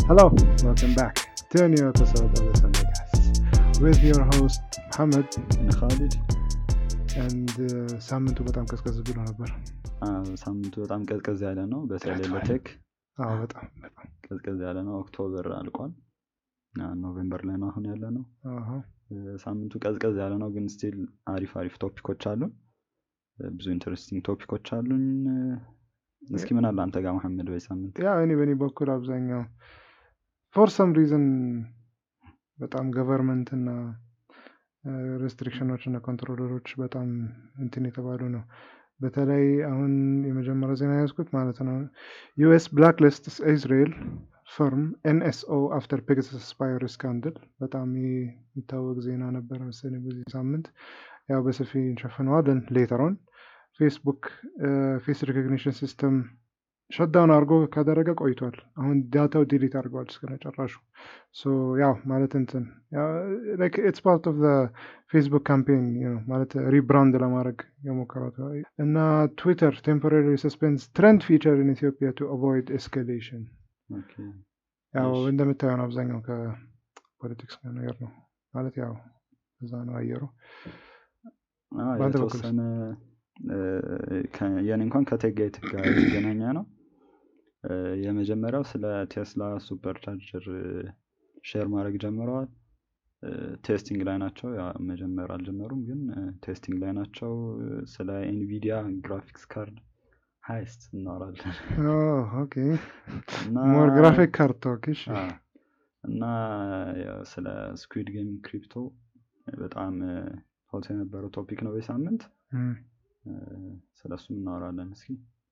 Hello, welcome back to a new episode of the Sunday Cast with your host Muhammad ካሊድ and uh, ሳምንቱ በጣም ቀዝቀዝ ብሎ ነበር። ሳምንቱ በጣም ቀዝቀዝ ያለ ነው በተለይ ቀዝቅዟል። ለቴክ አዎ በጣም በጣም ቀዝቀዝ ያለ ነው ኦክቶበር አልቋል አ፣ ኖቬምበር ላይ ነው አሁን ያለ ነው አሃ። እ፣ ሳምንቱ ቀዝቀዝ ያለ ነው ግን ስቲል አሪፍ አሪፍ ቶፒኮች አሉን እ፣ ብዙ ኢንተረስቲንግ ቶፒኮች አሉን እ፣ እስኪ ምን አለ አንተ ጋር መሐመድ በይ ሳምንት ያው እኔ በእኔ በኩል አብዛኛው ፎር ሰም ሪዝን በጣም ገቨርንመንት እና ሬስትሪክሽኖች እና ኮንትሮለሮች በጣም እንትን የተባሉ ነው። በተለይ አሁን የመጀመሪያ ዜና ያዝኩት ማለት ነው ዩኤስ ብላክ ሊስት ኢዝራኤል ፈርም ኤንኤስኦ አፍተር ፔጋሰስ ስፓይር ስካንድል በጣም የሚታወቅ ዜና ነበረ መሰለኝ በዚህ ሳምንት ያው በሰፊ እንሸፍነዋለን ሌተሮን ፌስቡክ ፌስ ሪኮግኒሽን ሲስተም ሸዳውን አድርጎ ካደረገ ቆይቷል። አሁን ዳታው ዲሊት አድርገዋል እስከ መጨረሹ። ሶ ያው ማለት እንትን ኢትስ ፓርት ኦፍ ፌስቡክ ካምፔን ማለት ሪብራንድ ለማድረግ የሞከራት እና ትዊተር ቴምፖራሪ ሰስፔንስ ትረንድ ፊቸር ኢን ኢትዮጵያ ቱ አቮይድ ኤስካሌሽን ኦኬ። ያው እሺ። እንደምታየው ነው አብዛኛው ከፖለቲክስ ጋር ነገር ነው ማለት ያው እዛ ነው አየሩ። አ፣ በአንተ በኩልስ? የተወሰነ እ፣ ከ- የኔ እንኳን ከቴክ ጋር የት- ጋር የተገናኘ ነው እ፣ የመጀመሪያው ስለ ቴስላ ሱፐር ቻርጀር ሼር ማድረግ ጀምረዋል እ፣ ቴስቲንግ ላይ ናቸው ያ መጀመር አልጀመሩም ግን እ፣ ቴስቲንግ ላይ ናቸው እ፣ ስለ ኤንቪዲያ ግራፊክስ ካርድ ሀይስት እናወራለን ኦኬ እና ሞር ግራፊክ ካርድ ቶክ እሺ አ፣ እና ያው ስለ ስኩዊድ ጌም ክሪፕቶ በጣም ሆት የነበረው ቶፒክ ነው በሳምንት እም። ስለ እሱም እናወራለን እስኪ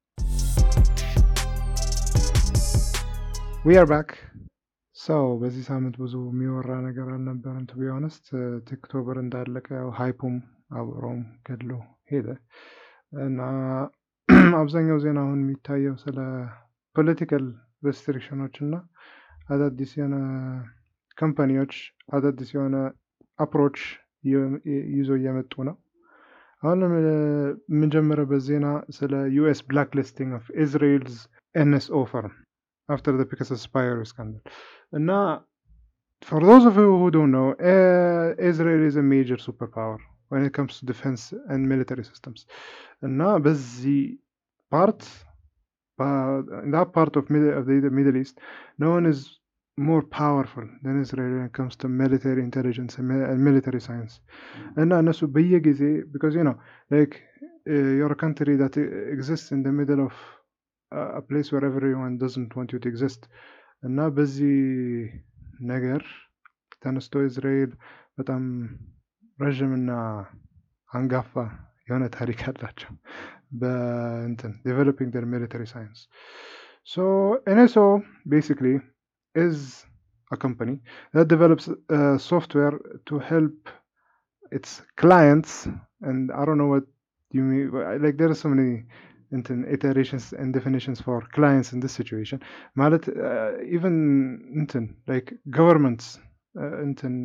ዊ አር ባክ ሰው በዚህ ሳምንት ብዙ የሚወራ ነገር አልነበረም። ቱ ቢ ኦነስት ቲክቶበር እንዳለቀ ያው ሃይፑም አብሮም ገድሎ ሄደ እና አብዛኛው ዜና አሁን የሚታየው ስለ ፖለቲካል ሬስትሪክሽኖች እና አዳዲስ የሆነ ካምፓኒዎች አዳዲስ የሆነ አፕሮች ይዞ እየመጡ ነው። አሁን የምንጀምረበት ዜና ስለ ዩኤስ ብላክ ሊስቲንግ ኦፍ ኢዝራኤልስ ኤንኤስኦ ፈርም after the Pegasus Spire scandal. And now, for those of you who don't know, uh, Israel is a major superpower when it comes to defense and military systems. And now, busy part, uh, in that part of, mid- of the, the Middle East, no one is more powerful than Israel when it comes to military intelligence and, mi- and military science. And now, እነሱ በየጊዜ because you know, like uh, you're a country that uh, exists in the middle of uh, a place where everyone doesn't want you to exist እና በዚህ ነገር ተነስቶ እስራኤል በጣም ረዥምና አንጋፋ የሆነ ታሪክ አላቸው በእንትን ዴቨሎፒንግ ደር ሚሊተሪ ሳይንስ ሶ ኤንኤስኦ ቤሲክሊ ኢዝ a company that develops uh, software to help its clients and i don't know what you mean like there are so many እንትን ኢተሬሽንስ and definitions for clients in this situation ማለት ኢቨን እንትን ላይክ ገቨርንመንትስ እንትን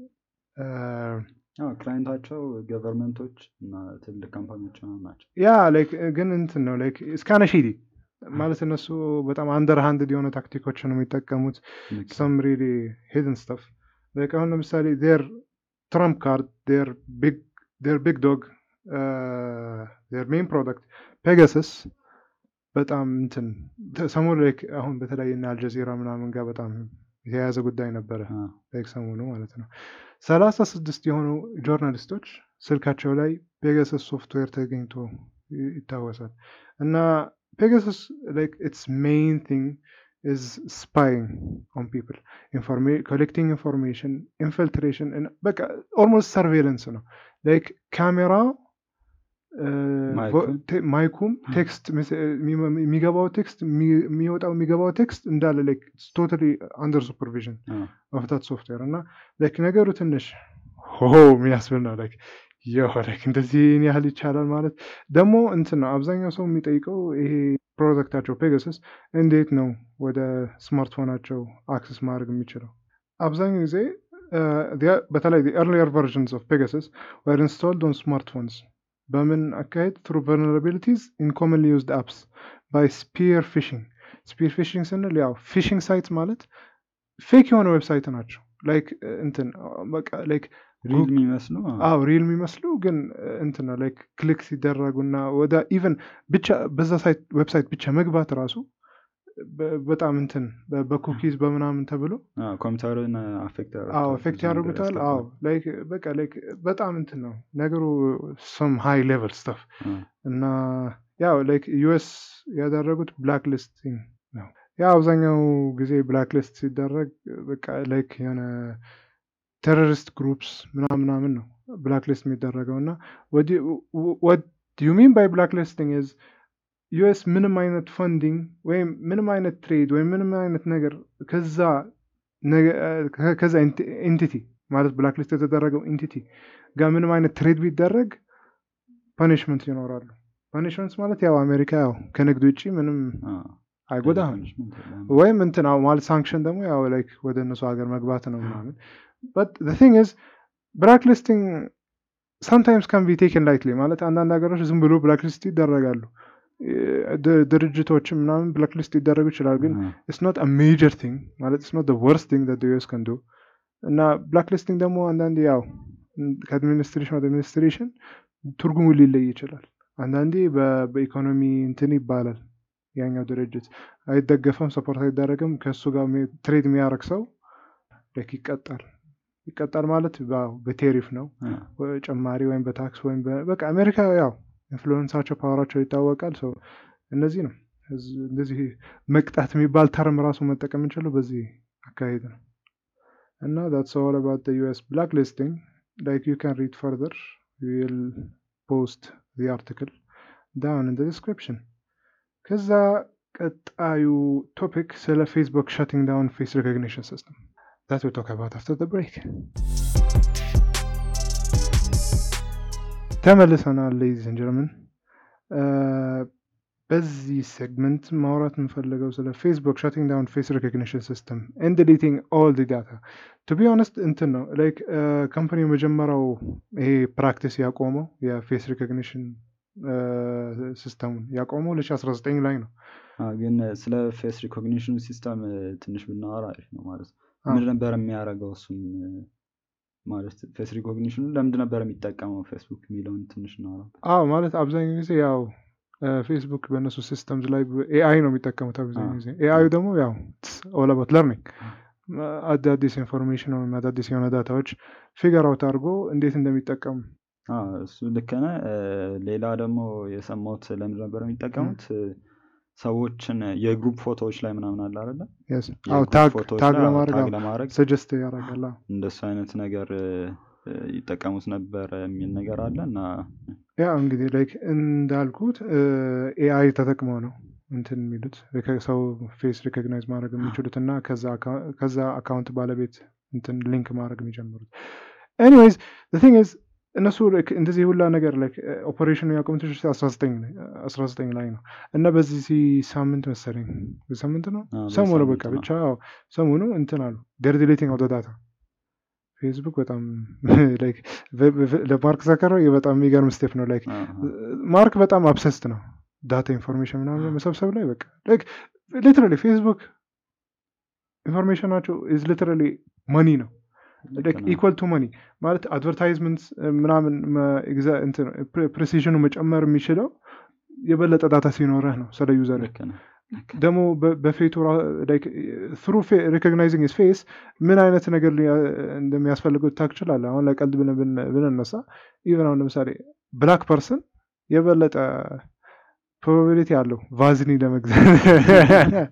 ክላይንታቸው ገቨርንመንቶች እና ትልቅ ካምፓኒዎች ምናምን ናቸው ያ ላይክ ግን እንትን ነው ላይክ እስካነ ሺዲ ማለት እነሱ በጣም አንደር ሃንድድ የሆነ ታክቲኮች ነው የሚጠቀሙት ልክ some really hidden stuff. Like አሁን ለምሳሌ their trump card, their big their big dog, uh, their main product ፔጋሰስ በጣም እንትን ሰሞኑ ላይ አሁን በተለያየ እና አልጀዚራ ምናምን ጋር በጣም የተያያዘ ጉዳይ ነበረ አ፣ ላይክ ሰሞኑ ማለት ነው። ሰላሳ ስድስት የሆኑ ጆርናሊስቶች ስልካቸው ላይ ፔጋሰስ ሶፍትዌር ተገኝቶ ይ- ይታወሳል እና ፔጋሰስ ላይክ ኢትስ ሜይን ቲንግ ኢዝ ስፓይንግ ኦን ፒፕል ኮሌክቲንግ ኢንፎርሜሽን ኢንፊልትሬሽን በቃ ኦልሞስት ሰርቬለንስ ነው ላይክ ካሜራ ማይኩን? ማይኩም ቴክስት የሚገባው ቴክስት የሚወጣው የሚገባው ቴክስት እንዳለ ላይክ ቶታሊ አንደር ሱፐርቪዥን አ፣ መፍታት ሶፍትዌር እና ላይክ ነገሩ ትንሽ ሆ የሚያስብል ነው ላይክ የሆ ላይክ እንደዚህ ይህን ያህል ይቻላል ማለት ደግሞ እንትን ነው አብዛኛው ሰው የሚጠይቀው ይሄ ፕሮዳክታቸው ፔጋሰስ እንዴት ነው ወደ ስማርትፎናቸው አክሰስ ማድረግ የሚችለው አብዛኛው ጊዜ በተለይ ኤርሊየር ቨርዥንስ ኦፍ ፔጋሰስ ወር ኢንስቶልድ ኦን ስማርትፎንስ በምን አካሄድ ትሩ ቨልነራቢሊቲዝ ኢን ኮመንሊ ዩዝድ አፕስ ባይ ስፒር ፊሽንግ ስፒር ፊሽንግ ስንል ያው ፊሽንግ ሳይት ማለት ፌክ የሆነ ዌብሳይት ናቸው ላይክ እንትን በቃ ላይክ ሪል የሚመስሉ አዎ ሪል የሚመስሉ ግን እንትን ነው ላይክ ክሊክ ሲደረጉና ወደ ኢቨን ብቻ በዛ ሳይት ዌብሳይት ብቻ መግባት ራሱ በ- በጣም እንትን በ- በኩኪዝ በምናምን ተብሎ ኮምፒውተርን አፌክት አዎ ኤፌክት ያደርጉታል አዎ ላይክ በቃ ላይክ በጣም እንትን ነው ነገሩ ሰም ሃይ ሌቨል ስተፍ እና ያው ላይክ ዩኤስ ያደረጉት ብላክ ሊስቲንግ ነው ያ አብዛኛው ጊዜ ብላክ ሊስት ሲደረግ በቃ ላይክ የሆነ ቴሮሪስት ግሩፕስ ምናምን ምናምን ነው ብላክ ሊስት የሚደረገው እና ዩ ሚን ባይ ብላክ ሊስቲንግ ዝ ዩኤስ ምንም አይነት ፈንዲንግ ወይም ምንም አይነት ትሬድ ወይም ምንም አይነት ነገር ከዛ ነገ- ከ- ከዛ ኤንቲቲ ማለት ብላክ ሊስት የተደረገው ኤንቲቲ ጋር ምንም አይነት ትሬድ ቢደረግ ፐኒሽመንት ይኖራሉ ፐኒሽመንት ማለት ያው አሜሪካ ያው ከንግድ ውጭ ምንም አይጎዳህም ወይም እንትን አዎ ማለት ሳንክሽን ደግሞ ያው ላይክ ወደ እነሱ ሀገር መግባት ነው ምናምን በት ቲንግ ዝ ብላክ ሊስቲንግ ሳምታይምስ ካን ቢ ቴክን ላይትሊ ማለት አንዳንድ ሀገሮች ዝም ብሎ ብላክ ሊስት ይደረጋሉ ድ- ድርጅቶችም ምናምን ብላክ ሊስት ሊደረጉ ይችላል ግን ኢትስ ኖት አ ሜጀር ቲንግ ማለት ኢትስ ኖት ወርስት ቲንግ ዳት ዩኤስ ከን ዱ እና ብላክ ሊስቲንግ ደግሞ አንዳንዴ ያው ከአድሚኒስትሬሽን ወደ አድሚኒስትሬሽን ትርጉሙ ሊለይ ይችላል አንዳንዴ በ- በኢኮኖሚ እንትን ይባላል ያኛው ድርጅት አይደገፈም ሰፖርት አይደረግም ከእሱ ጋር ሚ- ትሬድ የሚያደርግ ሰው ላይክ ይቀጣል ይቀጣል ማለት በ- በቴሪፍ ነው ወይ ጭማሪ ወይም በታክስ ወይም በ- በቃ አሜሪካ ያው ኢንፍሉዌንሳቸው ፓወራቸው ይታወቃል ሰው እነዚህ ነው እዝ- እንደዚህ መቅጣት የሚባል ተርም ራሱ መጠቀም የምንችለው በዚህ አካሄድ ነው እና that's all about the US blacklisting like you can read further we'll post the article down in the description ከዛ ቀጣዩ ቶፒክ ስለ ፌስቡክ shutting down face recognition system that we'll talk about after the break ተመልሰናል ሌዲስ ኤንድ ጀርመን በዚህ ሴግመንት ማውራት የምፈልገው ስለ ፌስቡክ ሸቲንግ ዳውን ፌስ ሪኮግኒሽን ሲስተም ኤንድ ዲሊቲንግ ኦል ዲ ዳታ ቱ ቢ ኦነስት እንትን ነው ላይክ ካምፓኒ መጀመሪያው ይሄ ፕራክቲስ ያቆመው የፌስ ሪኮግኒሽን ሲስተሙን ያቆመው 2019 ላይ ነው ግን ስለ ፌስ ሪኮግኒሽን ሲስተም ትንሽ ብናወራ አሪፍ ነው ማለት ነው አዎ። ምንድ ነበር የሚያደርገው እሱም ማለት ፌስ ሪኮግኒሽኑ ለምንድ ነበር የሚጠቀመው ፌስቡክ የሚለውን ትንሽ እናወራ አዎ ማለት አብዛኛው ጊዜ ያው ፌስቡክ በእነሱ ሲስተምስ ላይ ኤአይ ነው የሚጠቀሙት አብዛኛው አዎ። ጊዜ ኤአዩ ደግሞ ያው ኦል አባት ለርኒንግ አዳዲስ ኢንፎርሜሽን ወይም አዳዲስ የሆነ ዳታዎች ፊገር አውት አድርጎ እንዴት እንደሚጠቀሙ አዎ፣ እሱ ልክ ነህ። እ፣ ሌላ ደግሞ የሰማሁት ለምንድ ነበር የሚጠቀሙት እ፣ ሰዎችን የግሩፕ ፎቶዎች ላይ ምናምን አለ አይደለ Yes. አዎ የግሩፕ ታግ ፎቶዎች ታግ ላይ አዎ፣ ለማድረግ ታግ አዎ ለማድረግ ሰጀስት ያደርጋል አዎ። እንደሱ አይነት ነገር እ፣ እ፣ ይጠቀሙት ነበር የሚል ነገር አለ እና ያ እንግዲህ ላይክ እንዳልኩት ኤአይ ተጠቅመው ነው እንትን የሚሉት ሪከ- ሰው ፌስ ሪኮግናይዝ ማድረግ የሚችሉት እና ከዛ አካ- ከዛ አካውንት ባለቤት እንትን ሊንክ ማድረግ የሚጀምሩት ኤኒዌይዝ ቲንግ ዝ እነሱ like እንደዚህ ሁላ ነገር like ኦፐሬሽኑ ያቆሙት 19 ላይ 19 ላይ ነው እና በዚህ ሳምንት መሰለኝ በዚህ ሳምንት ነው አዎ፣ በዚህ ሰሞኑ ሳምንት በቃ ነው። ብቻ አዎ፣ ሰሞኑ እንትን አሉ ደር ዲሌቲንግ አውቶ ዳታ ፌስቡክ በጣም like በ- በ- ለማርክ ዘከርበርግ በጣም የሚገርም ስቴፕ ነው ላይክ አዎ፣ አዎ። ማርክ በጣም አብሰስት ነው ዳታ ኢንፎርሜሽን ምናምን መሰብሰብ ላይ በቃ ሊትራሊ ፌስቡክ ኢንፎርሜሽናቸው ኢዝ ሊትራሊ መኒ ነው ልክ ነው። ኢኳል ቱ መኒ ማለት አድቨርታይዝመንት ምናምን ፕሬሲዥኑ መጨመር የሚችለው የበለጠ ዳታ ሲኖረህ ነው ስለ ዩዘር ልክ ነው። ልክ ነው። ደግሞ በ- በፌቱ ትሩ ሪኮግናይዚንግ ፌስ ምን አይነት ነገር ሊያ- እንደሚያስፈልገው ታክ ትችላለህ አሁን ለቀልድ ብን- ብን- ብንነሳ ኢቨን አሁን ለምሳሌ ብላክ ፐርሰን የበለጠ ፕሮባቢሊቲ አለው ቫዝኒ ለመግዛት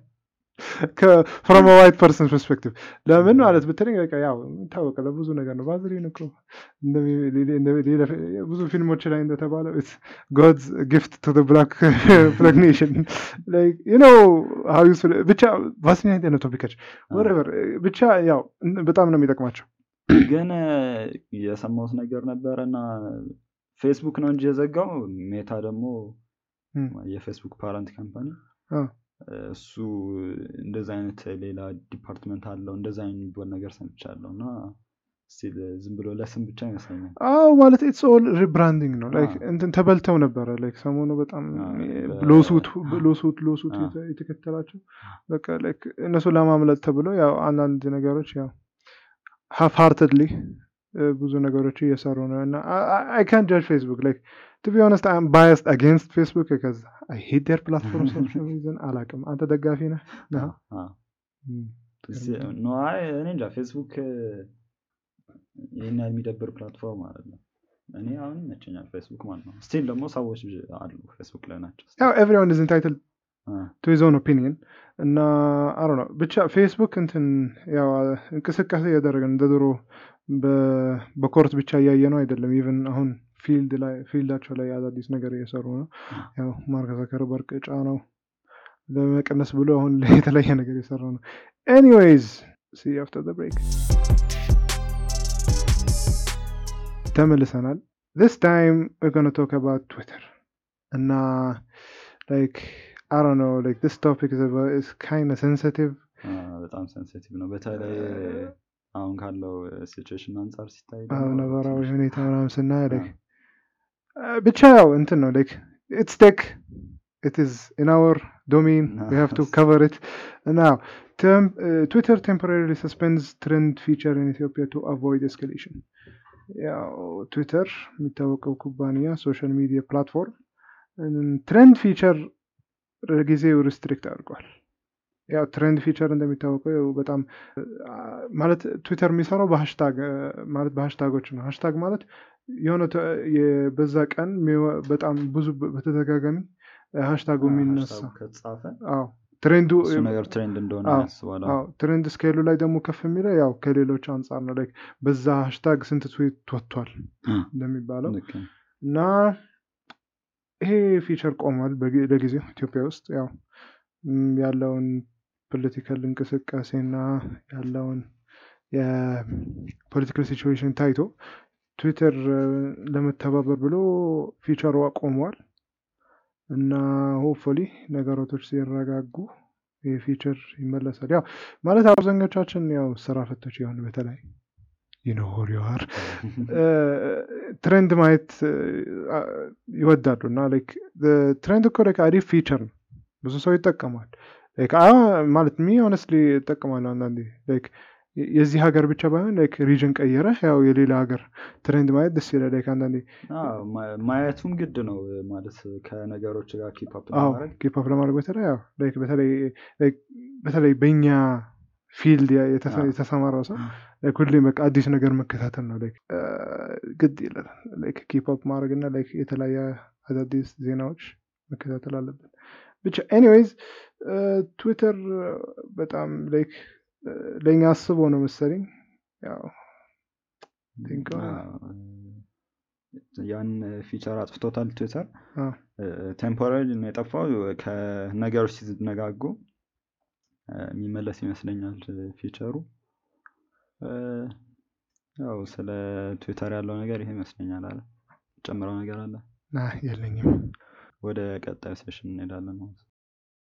ፍሮም ዋይት ፐርሰን ፐርስፔክቲቭ ለምን ማለት ብትለኝ በቃ ያው ታወቀ ለብዙ ነገር ነው ቫዝሊን እኮ እንደሚ- ሌላ- እንደ- ሌላ- ብዙ ፊልሞች ላይ እንደተባለው ጎድስ ጊፍት ቱ ብላክ ኔሽን ነው ብቻ ቫዝሊን አይነት ነው ቶፒካች ወረቨር ብቻ ያው በጣም ነው የሚጠቅማቸው ግን እ፣ የሰማሁት ነገር ነበረ እና ፌስቡክ ነው እንጂ የዘጋው ሜታ ደግሞ እም፣ የፌስቡክ ፓረንት ካምፓኒ አ፣ እሱ እንደዛ አይነት ሌላ ዲፓርትመንት አለው እንደዛ አይነት የሚባል ነገር ሰምቻለሁ እና ስቲል ዝም ብሎ ለስም ብቻ ይመስለኛል። አዎ ማለት ኢትስ ኦል ሪብራንዲንግ ነው ላይክ አዎ። እንትን ተበልተው ነበረ ላይክ ሰሞኑ በጣም አዎ፣ በ- ሎሱት ሎሱት ሎሱት አዎ። የተ- የተከተላቸው በቃ ላይክ እነሱ ለማምለጥ ተብሎ ያው አንዳንድ ነገሮች ያው ሀፍ ሃርትድሊ ብዙ ነገሮች እየሰሩ ነው እና አይ ካን ጃጅ ፌስቡክ ላይክ ቱ ቢ ሆነስት አም ባያስድ አጌንስት ፌስቡክ ከዛ አይ ሄት ዴር ፕላትፎርም ሶሻል ሚዲያን አላቅም አንተ ደጋፊ ነህ ነህ? አዎ። እም፣ ስ- ኖ አይ እኔ እንጃ ፌስቡክ ይህን ያህል የሚደብር ፕላትፎርም አይደለም። እኔ አሁን ይመቸኛል ፌስቡክ ማለት ነው። ስቲል ደግሞ ሰዎች አሉ ፌስቡክ ላይ ናቸው። ያው ኤቭሪዋን ኢዝ ኢንታይትል አ፣ ቱ ሂዝ ኦን ኦፒኒየን እና አሮ ነው ብቻ ፌስቡክ እንትን ያው እንቅስቃሴ እያደረገ ነው። እንደ ድሮ በ- በኮርት ብቻ እያየ ነው አይደለም። ኢቨን አሁን ፊልድ ላይ ፊልዳቸው ላይ አዳዲስ ነገር እየሰሩ ነው። ያው ማርክ ዘከርበርግ ጫናው ለመቀነስ ብሎ አሁን የተለያየ ነገር እየሰራ ነው። ኤኒዌይዝ ሲ አፍተር ብሬክ ተመልሰናል። this time we're going to talk about Twitter እና like I don't know like this topic is about is kind of sensitive አ፣ በጣም ሴንሲቲቭ ነው። በተለይ አሁን ካለው ሲቹዌሽን አንጻር ሲታይ አዎ ደግሞ ነባራዊ ትንሽ- ሁኔታ ምናምን ስናይ like አ፣ ብቻ ያው እንትን ነው like it's tech it is in our domain we have to Yes. cover it now tem- uh, Twitter temporarily suspends trend feature in Ethiopia to avoid escalation ያው ትዊተር የሚታወቀው ኩባንያ ሶሻል ሚዲያ ፕላትፎርም ትሬንድ ፊቸር ለጊዜው ሪስትሪክት አድርጓል። ያው ትሬንድ ፊቸር እንደሚታወቀው ያው በጣም አ፣ ማለት ትዊተር የሚሰራው በሀሽታግ አ፣ ማለት በሀሽታጎች ነው። ሀሽታግ ማለት የሆነ ተ- የ- በዛ ቀን የሚወ- በጣም ብዙ በ- በተደጋጋሚ ሀሽታጉ አ፣ የሚነሳ ሃሽታጉ ከተጻፈ አዎ ትሬንዱ እሱ ነገር ትሬንድ እንደሆነ አዎ፣ ያስባል። አዎ ትሬንድ ስኬሉ ላይ ደግሞ ከፍ የሚለው ያው ከሌሎች አንጻር ነው። ላይክ በዛ ሀሽታግ ስንት ትዊት ወጥቷል አ፣ እንደሚባለው ልክ ነው። እና ይሄ ፊቸር ቆሟል በጊ- ለጊዜው ኢትዮጵያ ውስጥ ያው ም፣ ያለውን ፖለቲካል እንቅስቃሴና ያለውን የፖለቲካል ሲቹዌሽን ታይቶ ትዊተር እ፣ ለመተባበር ብሎ ፊቸሩ ቆሟል እና ሆፕፉሊ ነገሮቶች ሲረጋጉ ይህ ፊቸር ይመለሳል። ያው ማለት አብዛኞቻችን ያው ስራ ፈቶች የሆን በተለይ ይኖር ይዋር ትሬንድ ማየት እ፣ አ- ይወዳሉ እና ላይክ ትሬንድ እኮ ላይክ አሪፍ ፊቸር ነው። ብዙ ሰው ይጠቀማል። ላይክ አ ማለት ሚ ሆነስትሊ ይጠቀማሉ አንዳንዴ ላይክ የ- የዚህ ሀገር ብቻ ባይሆን ላይክ ሪጅን ቀየረ ያው የሌላ ሀገር ትሬንድ ማየት ደስ ይላል። ላይክ አንዳንዴ አዎ፣ ማ- ማየቱም ግድ ነው ማለት ከነገሮች ጋር ኪፕ አፕ አዎ ለማድረግ ኪፕ አፕ ለማድረግ በተለይ ያው ላይክ በተለይ ላይክ በተለይ በእኛ ፊልድ ያ- የተሰ- አዎ። የተሰማራው ሰው ላይክ ሁሌ በቃ አዲስ ነገር መከታተል ነው ላይክ እ፣ ግድ ይላል። ላይክ ኪፕ አፕ ማድረግ እና ላይክ የተለያየ አዳዲስ ዜናዎች መከታተል አለብን። ብቻ ኤኒዌይዝ ትዊተር በጣም ላይክ ለእኛ አስቦ ነው መሰለኝ ያው ቲንክ አዎ፣ ያን ፊቸር አጥፍቶታል ትዊተር። አዎ ቴምፖራሪ ነው የጠፋው። ከነገሮች ሲነጋጉ እ፣ የሚመለስ ይመስለኛል ፊቸሩ። እ፣ ያው ስለ ትዊተር ያለው ነገር ይሄ ይመስለኛል። አለ ጨምረው ነገር አለ። ና የለኝም። ወደ ቀጣዩ ሴሽን እንሄዳለን ማለት ነው።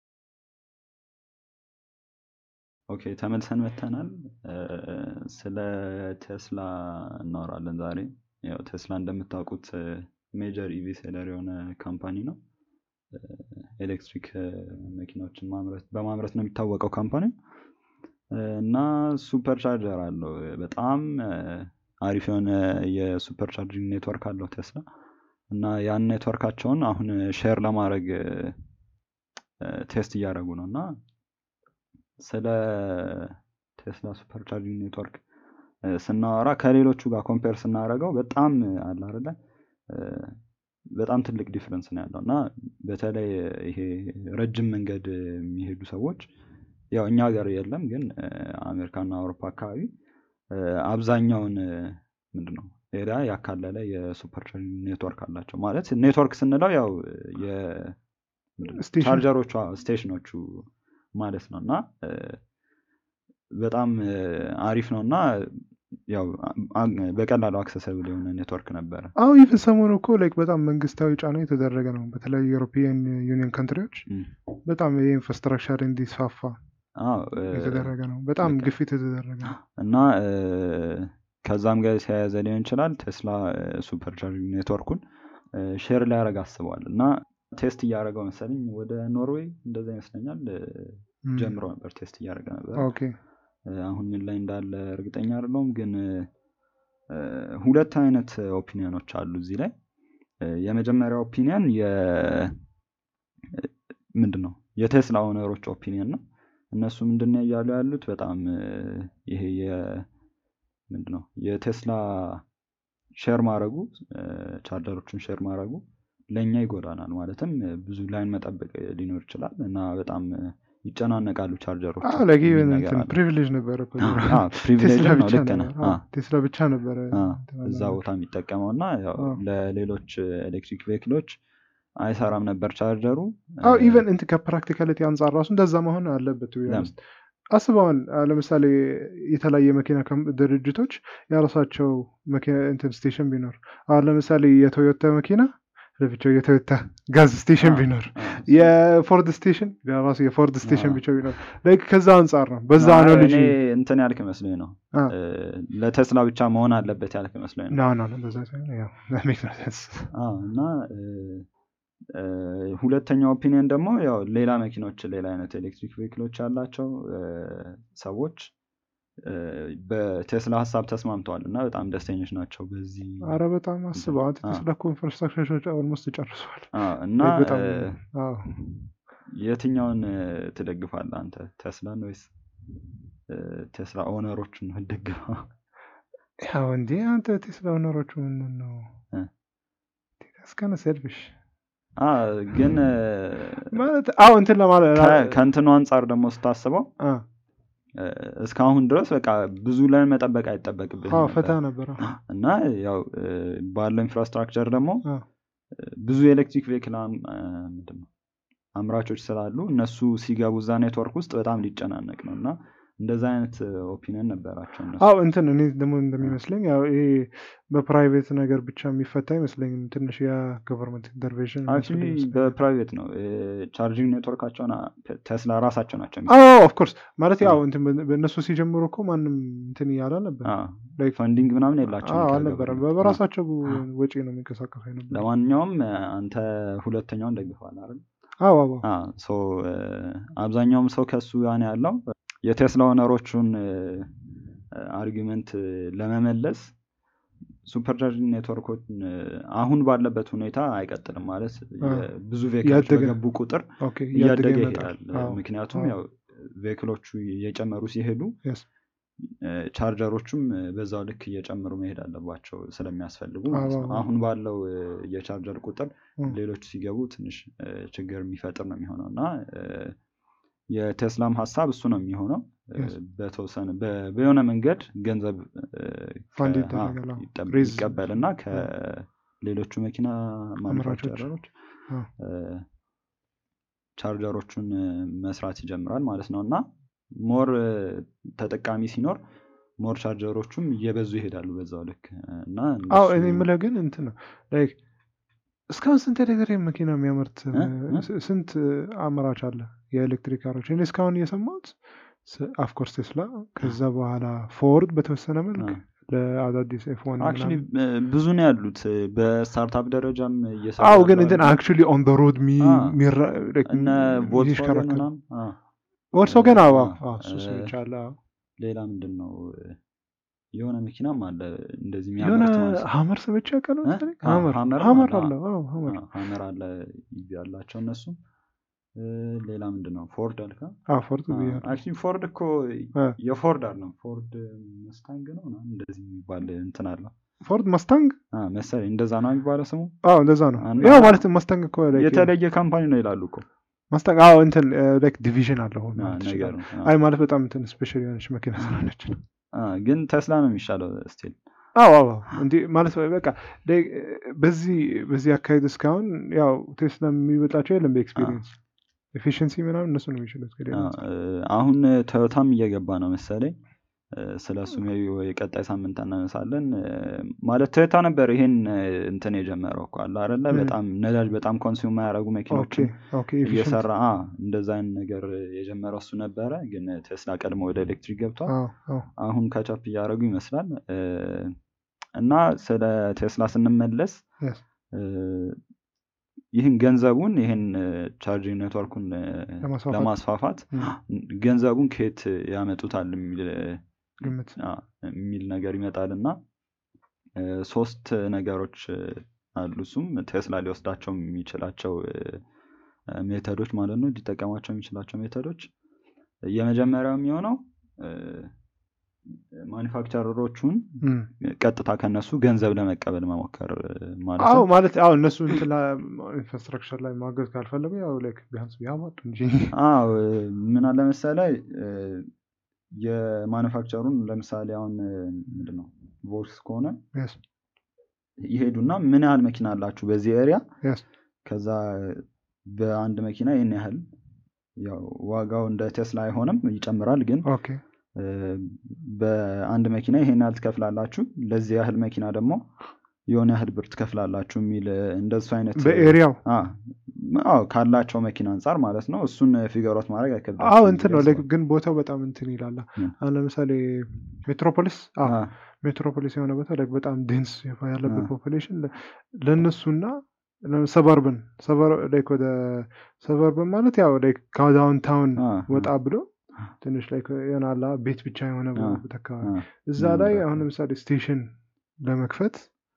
ኦኬ ተመልሰን መተናል። እ፣ ስለ ቴስላ እናወራለን ዛሬ። ያው ቴስላ እንደምታውቁት ሜጀር ኢቪ ሴለር የሆነ ካምፓኒ ነው። እ፣ ኤሌክትሪክ እ፣ መኪናዎችን ማምረት በማምረት ነው የሚታወቀው ካምፓኒ እና ሱፐር ቻርጀር አለው። በጣም እ፣ አሪፍ የሆነ የሱፐር ቻርጂንግ ኔትወርክ አለው ቴስላ እና ያን ኔትወርካቸውን አሁን ሼር ለማድረግ እ፣ እ፣ ቴስት እያደረጉ ነው እና ስለ ቴስላ ሱፐር ቻርጂንግ ኔትወርክ እ፣ ስናወራ ከሌሎቹ ጋር ኮምፔር ስናደርገው በጣም አለ አይደለ እ፣ በጣም ትልቅ ዲፍረንስ ነው ያለው እና በተለይ ይሄ ረጅም መንገድ የሚሄዱ ሰዎች ያው እኛ ሀገር የለም ግን እ፣ አሜሪካና አውሮፓ አካባቢ እ፣ አብዛኛውን እ፣ ምንድን ነው ኤሪያ ያካለለ የሱፐር ቻርጂንግ ኔትወርክ አላቸው። ማለት ኔትወርክ ስንለው ያው የ ምንድን ነው ስቴሽን ቻርጀሮቹ አዎ፣ ስቴሽኖቹ ማለት ነው እና እ፣ በጣም እ፣ አሪፍ ነው እና ያው አ- በቀላሉ አክሰሰብል የሆነ ኔትወርክ ነበረ። አዎ ይህን ሰሞኑ እኮ ላይክ በጣም መንግስታዊ ጫና የተደረገ ነው በተለያዩ ዩሮፒያን ዩኒየን ካንትሪዎች እም፣ በጣም የኢንፍራስትራክቸር እንዲስፋፋ አዎ እ፣ የተደረገ ነው። በጣም ልክ ነው። ግፊት የተደረገ ነው። እና እ፣ ከዛም ጋር የተያያዘ ሊሆን ይችላል ቴስላ ሱፐር ቻርጅንግ ኔትወርኩን ሼር ሊያደርግ አስበዋል እና ቴስት እያደረገው መሰለኝ ወደ ኖርዌይ እንደዛ ይመስለኛል እ፣ እም፣ ጀምሮ ነበር ቴስት እያደረገ ነበር ኦኬ እ፣ አሁን ምን ላይ እንዳለ እርግጠኛ አይደለሁም ግን እ፣ ሁለት አይነት ኦፒኒዮኖች አሉ እዚህ ላይ እ፣ የመጀመሪያው ኦፒኒየን የ ምንድን ነው የቴስላ ኦነሮች ኦፒኒየን ነው እነሱ ምንድን ነው እያሉ ያሉት በጣም እ፣ ይሄ የ ምንድን ነው የቴስላ ሼር ማድረጉ እ፣ ቻርጀሮችን ሼር ማድረጉ ለእኛ ይጎዳናል ማለትም እ፣ ብዙ ላይን መጠበቅ ሊኖር ይችላል እና በጣም እ፣ ይጨናነቃሉ ቻርጀሮች አዎ ለጊ ፕሪቪሌጅ ነበረ እኮ ቴስላ ፕሪቪሌጅ ነው ብቻ ልክ ነህ ነበር አ፣ አዎ፣ ቴስላ ብቻ ነበረ አ፣ እንትን እዛ ያለው። ቦታ የሚጠቀመው እና ያው አዎ። ለሌሎች ኤሌክትሪክ ቬክሎች አይሰራም ነበር ቻርጀሩ አዎ እ፣ ኢቨን እንትን ከፕራክቲካሊቲ አንጻር ራሱ እንደዛ መሆን አለበት to be ለምን? honest። አስበዋል አ፣ ለምሳሌ የተለያየ መኪና ከም- ድርጅቶች የራሳቸው መኪና እንትን ስቴሽን ቢኖር አሁን ለምሳሌ የቶዮታ መኪና ለብቻው የቶዮታ ጋዝ ስቴሽን አ፣ ቢኖር አ፣ የፎርድ ስቴሽን ራሱ የፎርድ ስቴሽን አ። ብቻ ቢኖር ላይክ ከዛ አንጻር ነው በዛ አይ፣ አናሎጂ እኔ እንትን ያልክ መስሎኝ ነው አ። እ፣ ለቴስላ ብቻ መሆን አለበት ያልክ መስሎኝ ነው ኖ ኖ ኖ በዛ ሳይሆን ያው that makes no sense። አዎ እና እ፣ እ፣ ሁለተኛው ኦፒኒየን ደግሞ ያው ሌላ መኪኖች ሌላ አይነት ኤሌክትሪክ ቬክሎች ያላቸው እ፣ ሰዎች እ፣ በቴስላ ሀሳብ ተስማምተዋል እና በጣም ደስተኞች ናቸው በዚህ አረ በጣም አስበው አንተ አ። ቴስላ እኮ ኢንፍራስትራክቸሮች ኦልሞስት ጨርሰዋል አዎ፣ እና Like በጣም እ፣ አዎ የትኛውን እ፣ ትደግፋለህ አንተ ቴስላን ወይስ እ፣ ቴስላ ኦነሮችን ነው የምትደግፈው? ያው እንዴ አንተ ቴስላ ኦነሮቹ ምንድን ነው እ። እስከነ ሴልፊሽ አ፣ ግን እ፣ ማለት አዎ እንትን ለማለት ከ- ከእንትኑ አንጻር ደግሞ ስታስበው አ፣ እ፣ እስካሁን ድረስ በቃ ብዙ ላይ መጠበቅ አይጠበቅብህም አዎ ነበር። ፈታ ነበረ እና ያው እ፣ ባለው ኢንፍራስትራክቸር ደግሞ አ፣ እ፣ ብዙ የኤሌክትሪክ ቬክል አም- እ፣ ምንድን ነው አምራቾች ስላሉ እነሱ ሲገቡ እዛ ኔትወርክ ውስጥ በጣም ሊጨናነቅ ነው እና እንደዛ አይነት ኦፒኒየን ነበራቸው እነሱ አዎ እንትን እኔ ደግሞ እንደሚመስለኝ ያው ይሄ በፕራይቬት ነገር ብቻ የሚፈታ አይመስለኝም ትንሽ የገቨርንመንት ኢንተርቬንሽን አክቹዋሊ በፕራይቬት ነው ቻርጂንግ ኔትወርካቸውን አ- ተ- ቴስላ ራሳቸው ናቸው አዎ ኦፍኮርስ ማለት ያው አ። እንትን በ- በእነሱ ሲጀምሩ እኮ ማንም እንትን እያለ ነበር Like- ፈንዲንግ ምናምን የላቸውም አልነበረም ከገቨርንመንት። በራሳቸው ወጪ ነው የሚንቀሳቀሱ ነበር ለማንኛውም እ፣ አንተ ሁለተኛውን ደግፈዋል አይደል አዎ አዎ አ፣ ሶ እ፣ አብዛኛውም ሰው ከሱ ጋር ነው ያለው የቴስላ ኦነሮቹን አርጊመንት ለመመለስ ሱፐርቻርጂንግ ኔትወርኮችን እ፣ አሁን ባለበት ሁኔታ አይቀጥልም ማለት አ፣ የ- ብዙ ቬክሎች እያደገ- በገቡ ቁጥር ኦኬ እያደገ ይመጣል። ይሄዳል አዎ፣ ምክንያቱም አዎ። ያው ቬክሎቹ እየጨመሩ ሲሄዱ Yes። እ፣ ቻርጀሮቹም እ፣ በዛው ልክ እየጨመሩ መሄድ አለባቸው ስለሚያስፈልጉ ማለት ነው አዎ፣ አዎ። አሁን ባለው እ፣ የቻርጀር ቁጥር እም፣ ሌሎች ሲገቡ ትንሽ እ፣ ችግር የሚፈጥር ነው የሚሆነው እና እ፣ የቴስላም ሀሳብ እሱ ነው የሚሆነው እ፣ Yes. በተወሰነ በ- በሆነ መንገድ ገንዘብ እ፣ ፋንድ ከ- ይደረጋል፣ አ፣ አዎ። ይጠብ- ሬዝ- ይቀበልና ከሌሎቹ መኪና ማኑፋክቸረሮች አዎ። እ፣ ቻርጀሮቹን እ፣ መስራት ይጀምራል ማለት ነው እና ሞር እ፣ ተጠቃሚ ሲኖር ሞር ቻርጀሮቹም እየበዙ ይሄዳሉ በዛው ልክ እ፣ እና አዎ እነሱ- እኔ የምልህ ግን እንትን ነው ላይክ እስካሁን ስንት ኤሌክትሪክ መኪና የሚያመርት እ? እ? ስ- ስንት አምራች አለ የኤሌክትሪክ ካሮች እኔ እስካሁን እየሰማሁት አፍኮርስ ቴስላ ከዛ በኋላ ፎርድ በተወሰነ መልክ አ። ለአዳዲስ ኤፎን አክቹሊ ብዙ ነው ያሉት እ፣ በስታርታፕ ደረጃም እየሰሩ አዎ ግን ያሉ እንትን አሉ። አክቹሊ ኦን ደ ሮድ አ። እነ ቮልክስዋገን ሚሽከረከር ምናምን አ፣ ቮልክስዋገን አዎ አ፣ አዎ እሱ እ፣ ሰምቼ አለ አዎ። ሌላ ምንድን ነው እ፣ የሆነ መኪናም አለ እንደዚህ የሆነ የሚያመርት ማለት ነው። ሀመር ሰምቼ አውቃለሁ እ? መሰለኝ አ፣ ሀመር ሀመርም ሀመር አለ፣ አለ አዎ ሀመር አ፣ ሀመር አለ ያላቸው እነሱም እ፣ ሌላ ምንድን ነው ፎርድ አልካ አዎ ፎርድ ብያለሁ አክቹሊ ፎርድ እኮ አ። የፎርድ አለው ፎርድ መስታንግ ነው ምናምን እንደዚህ የሚባል እንትን አለው ፎርድ ማስታንግ አ፣ መሰለኝ እንደዛ ነው የሚባለው ስሙ አዎ እንደዛ ነው እና- ያው ማለት ማስታንግ እኮ like የተለየ ካምፓኒ ነው ይላሉ እኮ ማስታንግ አዎ እንትን ላይክ ዲቪዥን አለው አ፣ ማለት ነገር ትችላለህ። ነው። አ፣ አይ ማለት በጣም እንትን ስፔሻል የሆነች መኪና ስለሆነች ነው። አ፣ ግን ቴስላ ነው የሚሻለው ስቲል አዎ አዎ እንዲህ ማለት በቃ like በዚህ በዚህ አካሄድ እስካሁን ያው ቴስላ የሚበልጣቸው የለም በኤክስፒሪየንስ ኤፊሽንሲ ምናምን እነሱ ነው የሚችሉት ከሌላ አ፣ አንጻር። እ፣ አሁን ቶዮታም እየገባ ነው መሰለኝ ስለ እሱ ሜይ ቢ ወይ ቀጣይ ሳምንት እናነሳለን። እ፣ ማለት ቶዮታ ነበር ይሄን እ፣ እንትን የጀመረው እኮ አለ አይደለ? ምን? በጣም ነዳጅ በጣም ኮንሱም የማያደርጉ ኦኬ መኪኖችን ኦኬ ኤፊሽንት እየሰራ አ እንደዛ አይነት ነገር የጀመረው እሱ ነበረ። ግን ቴስላ ቀድሞ ወደ ኤሌክትሪክ ገብቷል። አዎ አዎ አሁን ካቻፕ እያደረጉ ይመስላል። እ፣ እና ስለ ቴስላ ስንመለስ yes እ፣ ይህን ገንዘቡን ይህን ቻርጂንግ ኔትወርኩን እ፣ ለማስፋፋት ለማስፋፋት እም፣ ገንዘቡን ከየት ያመጡታል የሚል ግምት አ፣ የሚል ነገር ይመጣል እና እ፣ ሶስት ነገሮች እ፣ አሉ። እሱም ቴስላ ሊወስዳቸው የሚችላቸው እ፣ ሜተዶች ማለት ነው፣ ሊጠቀማቸው የሚችላቸው ሜተዶች። የመጀመሪያው የሚሆነው እ፣ ማኒፋክቸረሮቹን እም። ቀጥታ ከነሱ ገንዘብ ለመቀበል መሞከር እ፣ ማለት አዎ ነው። ማለት አዎ እነሱ እንትን ኢንፍራስትራክቸር ላይ ማገዝ ካልፈለጉ ያው ላይክ ቢያንስ ቢያመጡ እንጂ አዎ እ፣ ምን አለ መሰለህ እ፣ የማኑፋክቸሩን ለምሳሌ አሁን እ፣ ምንድን ነው ቮልክስ ከሆነ yes ይሄዱና ምን ያህል መኪና አላችሁ በዚህ ኤሪያ yes ከዛ በአንድ መኪና ይህን ያህል ያው ዋጋው እንደ ቴስላ አይሆንም ይጨምራል ግን ኦኬ እ፣ በአንድ መኪና ይሄን ያህል ትከፍላላችሁ ለዚህ ያህል መኪና ደግሞ የሆነ ያህል ብር ትከፍላላችሁ የሚል እ፣ እንደሱ አይነት እ፣ በኤሪያው አ፣ አዎ ካላቸው መኪና አንጻር ማለት ነው እሱን ፊገሮት ማድረግ አይከብዳቸውም አዎ እንትን ነው ብዬ ላይክ አስባለሁ። ግን ቦታው በጣም እንትን ይላል ምን? አሁን ለምሳሌ ሜትሮፖሊስ አዎ አ፣ ሜትሮፖሊስ የሆነ ቦታ ላይክ በጣም ዴንስ ያለበት አ። ፖፑሌሽን ለእነሱና ሰበርብን ላይክ ወደ ሰበርብን ማለት ያው ላይክ ከዳውንታውን አ፣ ወጣ ብሎ ትንሽ ላይ የሆናላ ቤት ብቻ የሆነ አ፣ ቦታ አካባቢ አ፣ እዛ ምን ላይ ነበር? አሁን ለምሳሌ ስቴሽን ለመክፈት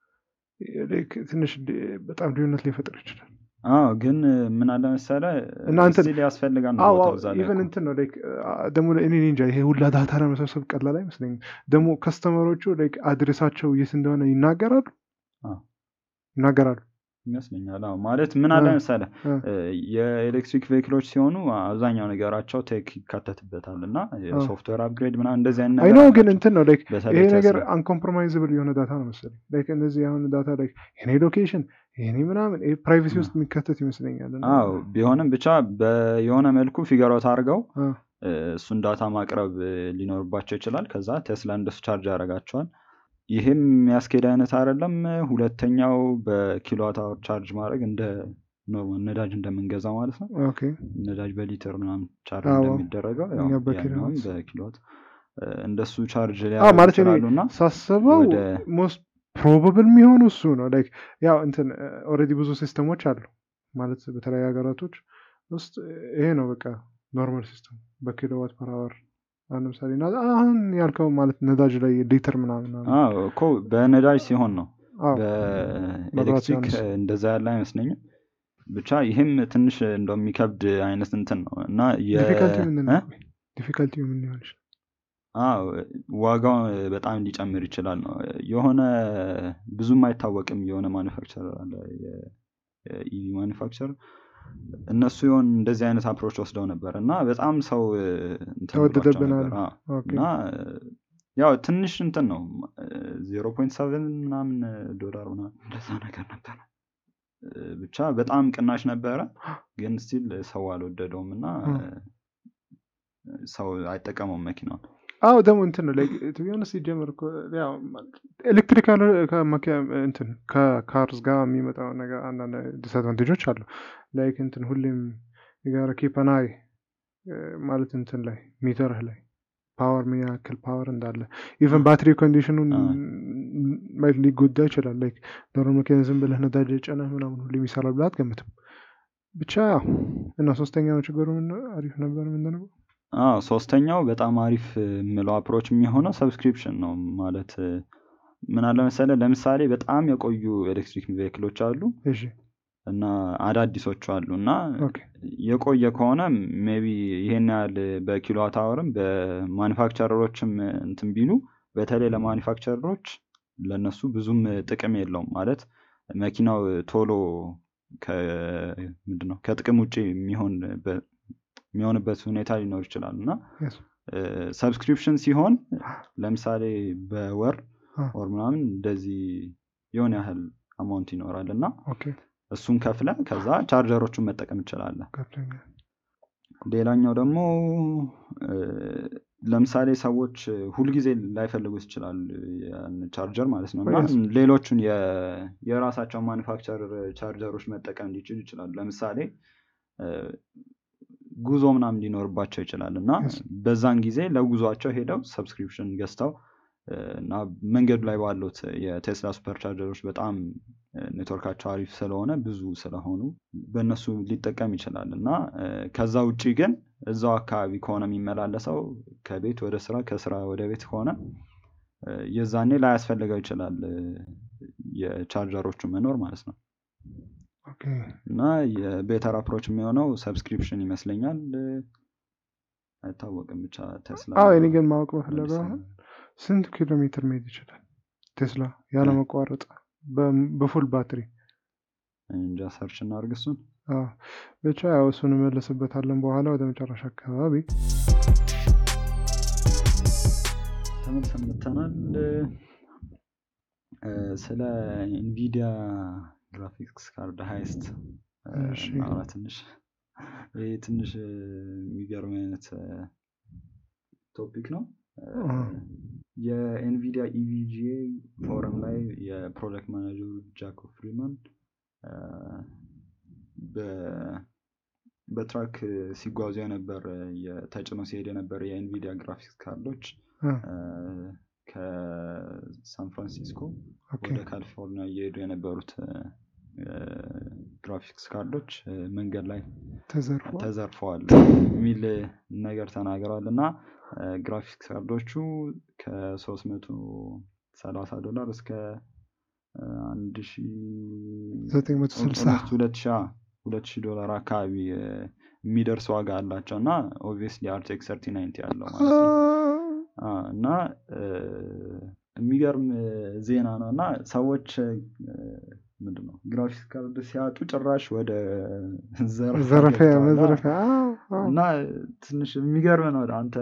ላይክ ትንሽ ሊ- በጣም ልዩነት ሊፈጥር ይችላል። አዎ ግን እ፣ ምን አለ መሰለህ እና እንትን- ስቲል ያስፈልጋል ነው አዎ ቦታው እዛ ላይ ኢቨን እኮ። እንትን ነው ላይክ ደግሞ እኔ እኔ እንጃ ይሄ ሁላ ዳታ ለመሰብሰብ ቀላል አይመስለኝም። ደግሞ ከስተመሮቹ ላይክ አድሬሳቸው የት እንደሆነ ይናገራሉ አዎ። ይናገራሉ። ይመስለኛል አዎ ማለት ምን አለ አ፣ መሰለህ አ፣ እ፣ የኤሌክትሪክ ቬሂክሎች ሲሆኑ አብዛኛው ነገራቸው ቴክ ይካተትበታል እና የሶፍትዌር አፕግሬድ ምናምን እንደዚህ አይነት አይ ነገር ኖ ግን አላቸው። እንትን ነው ላይክ በተለይ ይሄ ነገር ቴስላ አንኮምፕሮማይዝብል የሆነ ዳታ ነው መሰለኝ። ላይክ እነዚህ አሁን ዳታ ላይክ የኔ ሎኬሽን የኔ ምናምን ይሄ ፕራይቬሲ አ፣ ውስጥ የሚካተት ይመስለኛል። እና አዎ ቢሆንም ብቻ በየሆነ መልኩ ፊገሮት አድርገው አ፣ እ፣ እሱን ዳታ ማቅረብ እ፣ ሊኖርባቸው ይችላል። ከዛ ቴስላ እንደሱ ቻርጅ ያደርጋቸዋል። ይህም የሚያስኬድ አይነት አይደለም። ሁለተኛው በኪሎዋት አወር ቻርጅ ማድረግ እንደ ኖርማል ነዳጅ እንደምንገዛው ማለት ነው። ኦኬ ነዳጅ በሊትር ምናምን ቻርጅ አዎ እንደሚደረገው ያው እኛ ያኛውም በኪሎዋት በኪሎዋት እ፣ እንደሱ ቻርጅ አዎ ሊያደርጉ ማለት እኔ ይችላሉ እና ሳስበው ወደ ሞስት ፕሮባብል የሚሆኑ እሱ ነው። ላይክ ያው እንትን ኦልሬዲ ብዙ ሲስተሞች አሉ ማለት በተለያዩ ሀገራቶች ውስጥ ይሄ ነው በቃ ኖርማል ሲስተም በኪሎዋት ፐር አወር አሁን ለምሳሌ እና አሁን ያልከው ማለት ነዳጅ ላይ ሊትር ምናምን ምናምን አዎ እኮ በነዳጅ ሲሆን ነው። አዎ መብራት በኤሌክትሪክ ሲሆንስ እንደዛ ያለ አይመስለኝም። ብቻ ይህም ትንሽ እንደሚከብድ አይነት እንትን ነው እና የ ዲፊከልቲ ምንድን እ? ነው? ዲፊከልቲ ምን ሊሆን ይችላል? አዎ ዋጋው በጣም ሊጨምር ይችላል ነው የሆነ ብዙም አይታወቅም የሆነ ማኒፋክቸር አለ የኢቪ ማኒፋክቸር እነሱ የሆን እንደዚህ አይነት አፕሮች ወስደው ነበር እና በጣም ሰው እ፣ እንትን ብሏቸው ተወደደብን ነበር አሉ። አዎ። ኦኬ እና እ፣ ያው ትንሽ እንትን ነው ዜሮ ፖይንት ሰቨን ምናምን ዶላር ምናምን እንደዛ ነገር ነበረ እ፣ ብቻ በጣም ቅናሽ ነበረ ግን ስቲል ሰው አልወደደውም እና እ። እ፣ ሰው አይጠቀመውም መኪናውን አዎ ደግሞ እንትን ነው ቢሆንስ ሲጀምር እኮ ያው ኤሌክትሪካል እንትን ከካርስ ጋር የሚመጣው ነገር አንዳንድ ዲስአድቫንቴጆች አሉ። ላይክ እንትን ሁሌም የጋራ ኪፐናይ ማለት እንትን ላይ ሚተርህ ላይ ፓወር ምን ያክል ፓወር እንዳለ ኢቨን ባትሪ ኮንዲሽኑን አ። ማየት ሊጎዳ ይችላል። ላይክ ዶሮ ሜካኒዝም ብለህ ነዳጅ ጨነህ ምናምን ሁሌም ይሰራል ብለህ አትገምትም። ብቻ ያው እና ሶስተኛው ችግሩ ምን ነው? አሪፍ ነበር ምንድን ነው? አዎ ሶስተኛው በጣም አሪፍ እ፣ የምለው አፕሮች የሚሆነው ሰብስክሪፕሽን ነው ማለት እ፣ ምን አለ መሰለህ ለምሳሌ በጣም የቆዩ ኤሌክትሪክ ቬክሎች አሉ እሺ እና አዳዲሶቹ አሉ እና ኦኬ የቆየ ከሆነ ሜቢ ይሄን ያህል በኪሎዋት አወርም በማኒፋክቸረሮችም እንትን ቢሉ በተለይ ለማኒፋክቸረሮች ለነሱ ብዙም ጥቅም የለውም ማለት መኪናው ቶሎ ምንድነው ከጥቅም ውጭ የሚሆን የሚሆንበት ሁኔታ ሊኖር ይችላል እና yes ሰብስክሪፕሽን ሲሆን ለምሳሌ በወር አ። ወር ምናምን እንደዚህ የሆነ ያህል አማውንት ይኖራል እና ኦኬ እሱን ከፍለ ከዛ ቻርጀሮቹን መጠቀም እንችላለን ገብቶኛል። ሌላኛው ደግሞ እ፣ ለምሳሌ ሰዎች ሁልጊዜ ላይፈልጉት ይችላል ያን ቻርጀር ማለት ነው እና Yes. ሌሎቹን የ- የራሳቸውን ማኑፋክቸር ቻርጀሮች መጠቀም ሊችሉ ይችላሉ። ለምሳሌ እ፣ ጉዞ ምናምን ሊኖርባቸው ይችላል እና Yes. በዛን ጊዜ ለጉዟቸው ሄደው ሰብስክሪፕሽን ገዝተው እ፣ እና መንገዱ ላይ ባሉት የቴስላ ሱፐር ቻርጀሮች በጣም እ፣ ኔትወርካቸው አሪፍ ስለሆነ ብዙ ስለሆኑ በእነሱ ሊጠቀም ይችላል እና እ፣ ከዛ ውጭ ግን እዛው አካባቢ ከሆነ የሚመላለሰው ከቤት ወደ ስራ ከስራ ወደ ቤት ከሆነ እ፣ የዛኔ ላያስፈልገው ይችላል እ፣ የቻርጀሮቹ መኖር ማለት ነው። ኦኬ እና የቤተር አፕሮች የሚሆነው ሰብስክሪፕሽን ይመስለኛል። እ፣ አይታወቅም ብቻ ቴስላ አዎ እኔ ግን ማወቅ በፈለገው መልስ- አሁን ስንት ኪሎ ሜትር መሄድ ይችላል ቴስላ ያለመቋረጥ በ- በፉል ባትሪ? እንጃ ሰርች እናድርግ እሱን። አዎ ብቻ ያው እሱን እንመለስበታለን በኋላ ወደ መጨረሻ አካባቢ። ተመልሰን መጥተናል። እ፣ ስለ ኢንቪዲያ ግራፊክስ ካርድ ሃይስት እሺ። እናውራ ትንሽ። ይህ ትንሽ እ፣ የሚገርም አይነት ቶፒክ ነው። እ፣ አዎ። የኤንቪዲያ ኢቪጂኤ ፎረም ላይ የፕሮጀክት ማናጀሩ ጃኮብ ፍሪማን እ፣ በ- በትራክ ሲጓዙ የነበር ተጭኖ ሲሄድ የነበረ የኤንቪዲያ ግራፊክስ ካርዶች እ፣ እ፣ ከሳን ፍራንሲስኮ ኦኬ ወደ ካሊፎርኒያ እየሄዱ የነበሩት እ፣ ግራፊክስ ካርዶች እ፣ መንገድ ላይ ተዘርፏል። ተዘርፈዋል የሚል ነገር ተናግረዋል እና እ፣ ግራፊክስ ካርዶቹ ከሶስት መቶ ሰላሳ ዶላር እስከ እ፣ አንድ ሺ ዘጠኝ መቶ ስልሳ ኦልሞስት ሁለት ሺ አዎ፣ ሁለት ሺህ ዶላር አካባቢ እ፣ የሚደርስ ዋጋ አላቸው እና ኦብቪየስሊ አርቴክስ ሰርቲ ናይንቲ ያለው ማለት ነው አ፣ እና እ፣ የሚገርም እ፣ ዜና ነው እና ሰዎች ምንድን ነው ግራፊክስ ካርድ ሲያጡ ጭራሽ ወደ ዘረፋ ዘረፊያ ገብተዋል። መዘረፊያ አዎ፣ አዎ። እና ትንሽ የሚገርም ነው አንተ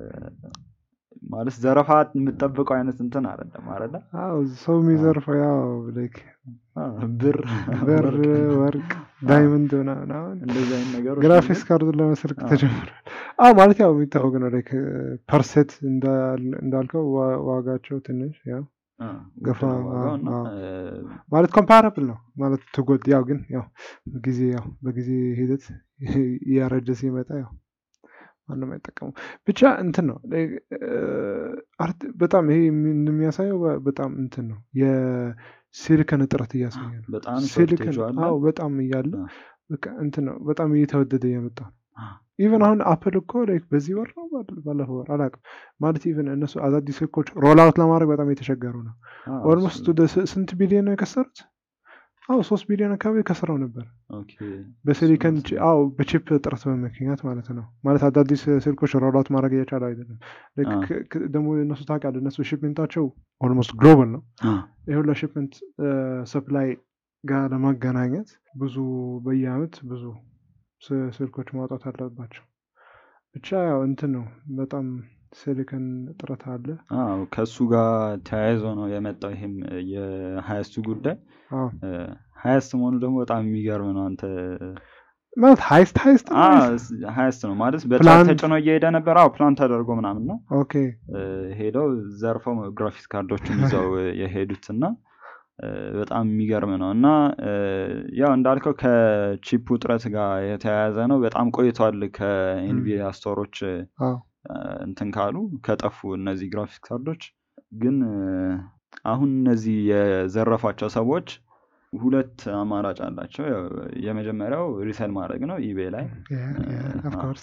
ማለት ዘረፋ የምጠብቀው አይነት እንትን አይደለም አይደለ አዎ ሰው የሚዘርፈው ያው ላይክ አ፣ ብር ብር፣ ወርቅ፣ ወርቅ፣ ዳይመንድ ምናምን አሁን እንደዚህ አይነት ነገሮች ግራፊክስ ካርዱን ለመስረቅ አዎ። ተጀምሯል። አዎ ማለት ያው የሚታወቅ ነው። ላይክ ፐርሴት እንዳልከው ዋ- ዋጋቸው ትንሽ ያው አ፣ ገፋ፣ ውድ ነው ዋጋው እና አዎ። እ፣ ማለት ኮምፓራብል ነው ማለት ትጎድ ያው ግን ያው ጊዜ ያው በጊዜ ሂደት እያረጀ ሲመጣ ያው ማንም አይጠቀሙ ብቻ እንትን ነው like, እ፣ አርት በጣም ይሄ የሚ- የሚያሳየው በ- በጣም እንትን ነው የሲሊከን እጥረት እያሳየ ነው። በጣም ሲሊከን ሾርቴጅ አለ። አዎ በጣም እያለ አ፣ በቃ እንትን ነው በጣም እየተወደደ እየመጣ ነው። አ፣ ኢቨን አሁን አፕል እኮ like በዚህ ወር ነው ባለ- ባለፈው ወር አላውቅም ማለት ኢቨን እነሱ አዳዲስ ስልኮች ሮል አውት ለማድረግ በጣም የተቸገሩ ነው። አ፣ ኦልሞስት እሱ- ወደ ስ- ስንት ቢሊዮን ነው የከሰሩት? አዎ ሶስት ቢሊዮን አካባቢ ከስረው ነበር ኦኬ፣ በሲሊከን እሱ ነው። አዎ በቺፕ እጥረት ምክንያት ማለት ነው። ማለት አዳዲስ ስልኮች ሮል አውት ማድረግ እየቻሉ አይደለም። like አ። ክ- ክ- ደግሞ እነሱ ታውቃለህ እነሱ ሽፕሜንታቸው ኦልሞስት ግሎባል ነው። አ፣ ይሁን ለሽፕመንት ሰፕላይ ጋር ለማገናኘት ብዙ በየአመት ብዙ ስ- ስልኮች ማውጣት አለባቸው። ብቻ ያው እንትን ነው በጣም ሲሊከን እጥረት አለ። አዎ ከእሱ ጋር ተያይዞ ነው የመጣው ይሄም የሀያስቱ ጉዳይ አዎ ሀያስት መሆኑ ደግሞ በጣም የሚገርም ነው አንተ ማለት ሀይስት ሀይስት ነው አ፣ ወይስ? ሀያስት ነው ማለት በትራክ ፕላንት? ተጭኖ እየሄደ ነበር አዎ ፕላን ተደርጎ ምናምን ነው ኦኬ እ፣ ሄደው ዘርፈው ግራፊክስ ካርዶችን ይዘው የሄዱት እና እ፣ በጣም የሚገርም ነው እና እ፣ ያው እንዳልከው ከቺፕ ውጥረት ጋር የተያያዘ ነው በጣም ቆይቷል ከኤንቪዲያ ስቶሮች እ፣ አዎ እንትን ካሉ ከጠፉ እነዚህ ግራፊክስ ካርዶች ግን እ፣ አሁን እነዚህ የዘረፏቸው ሰዎች ሁለት አማራጭ አላቸው ያው የመጀመሪያው ሪሰል ማድረግ ነው ኢቤ ላይ ኦፍኮርስ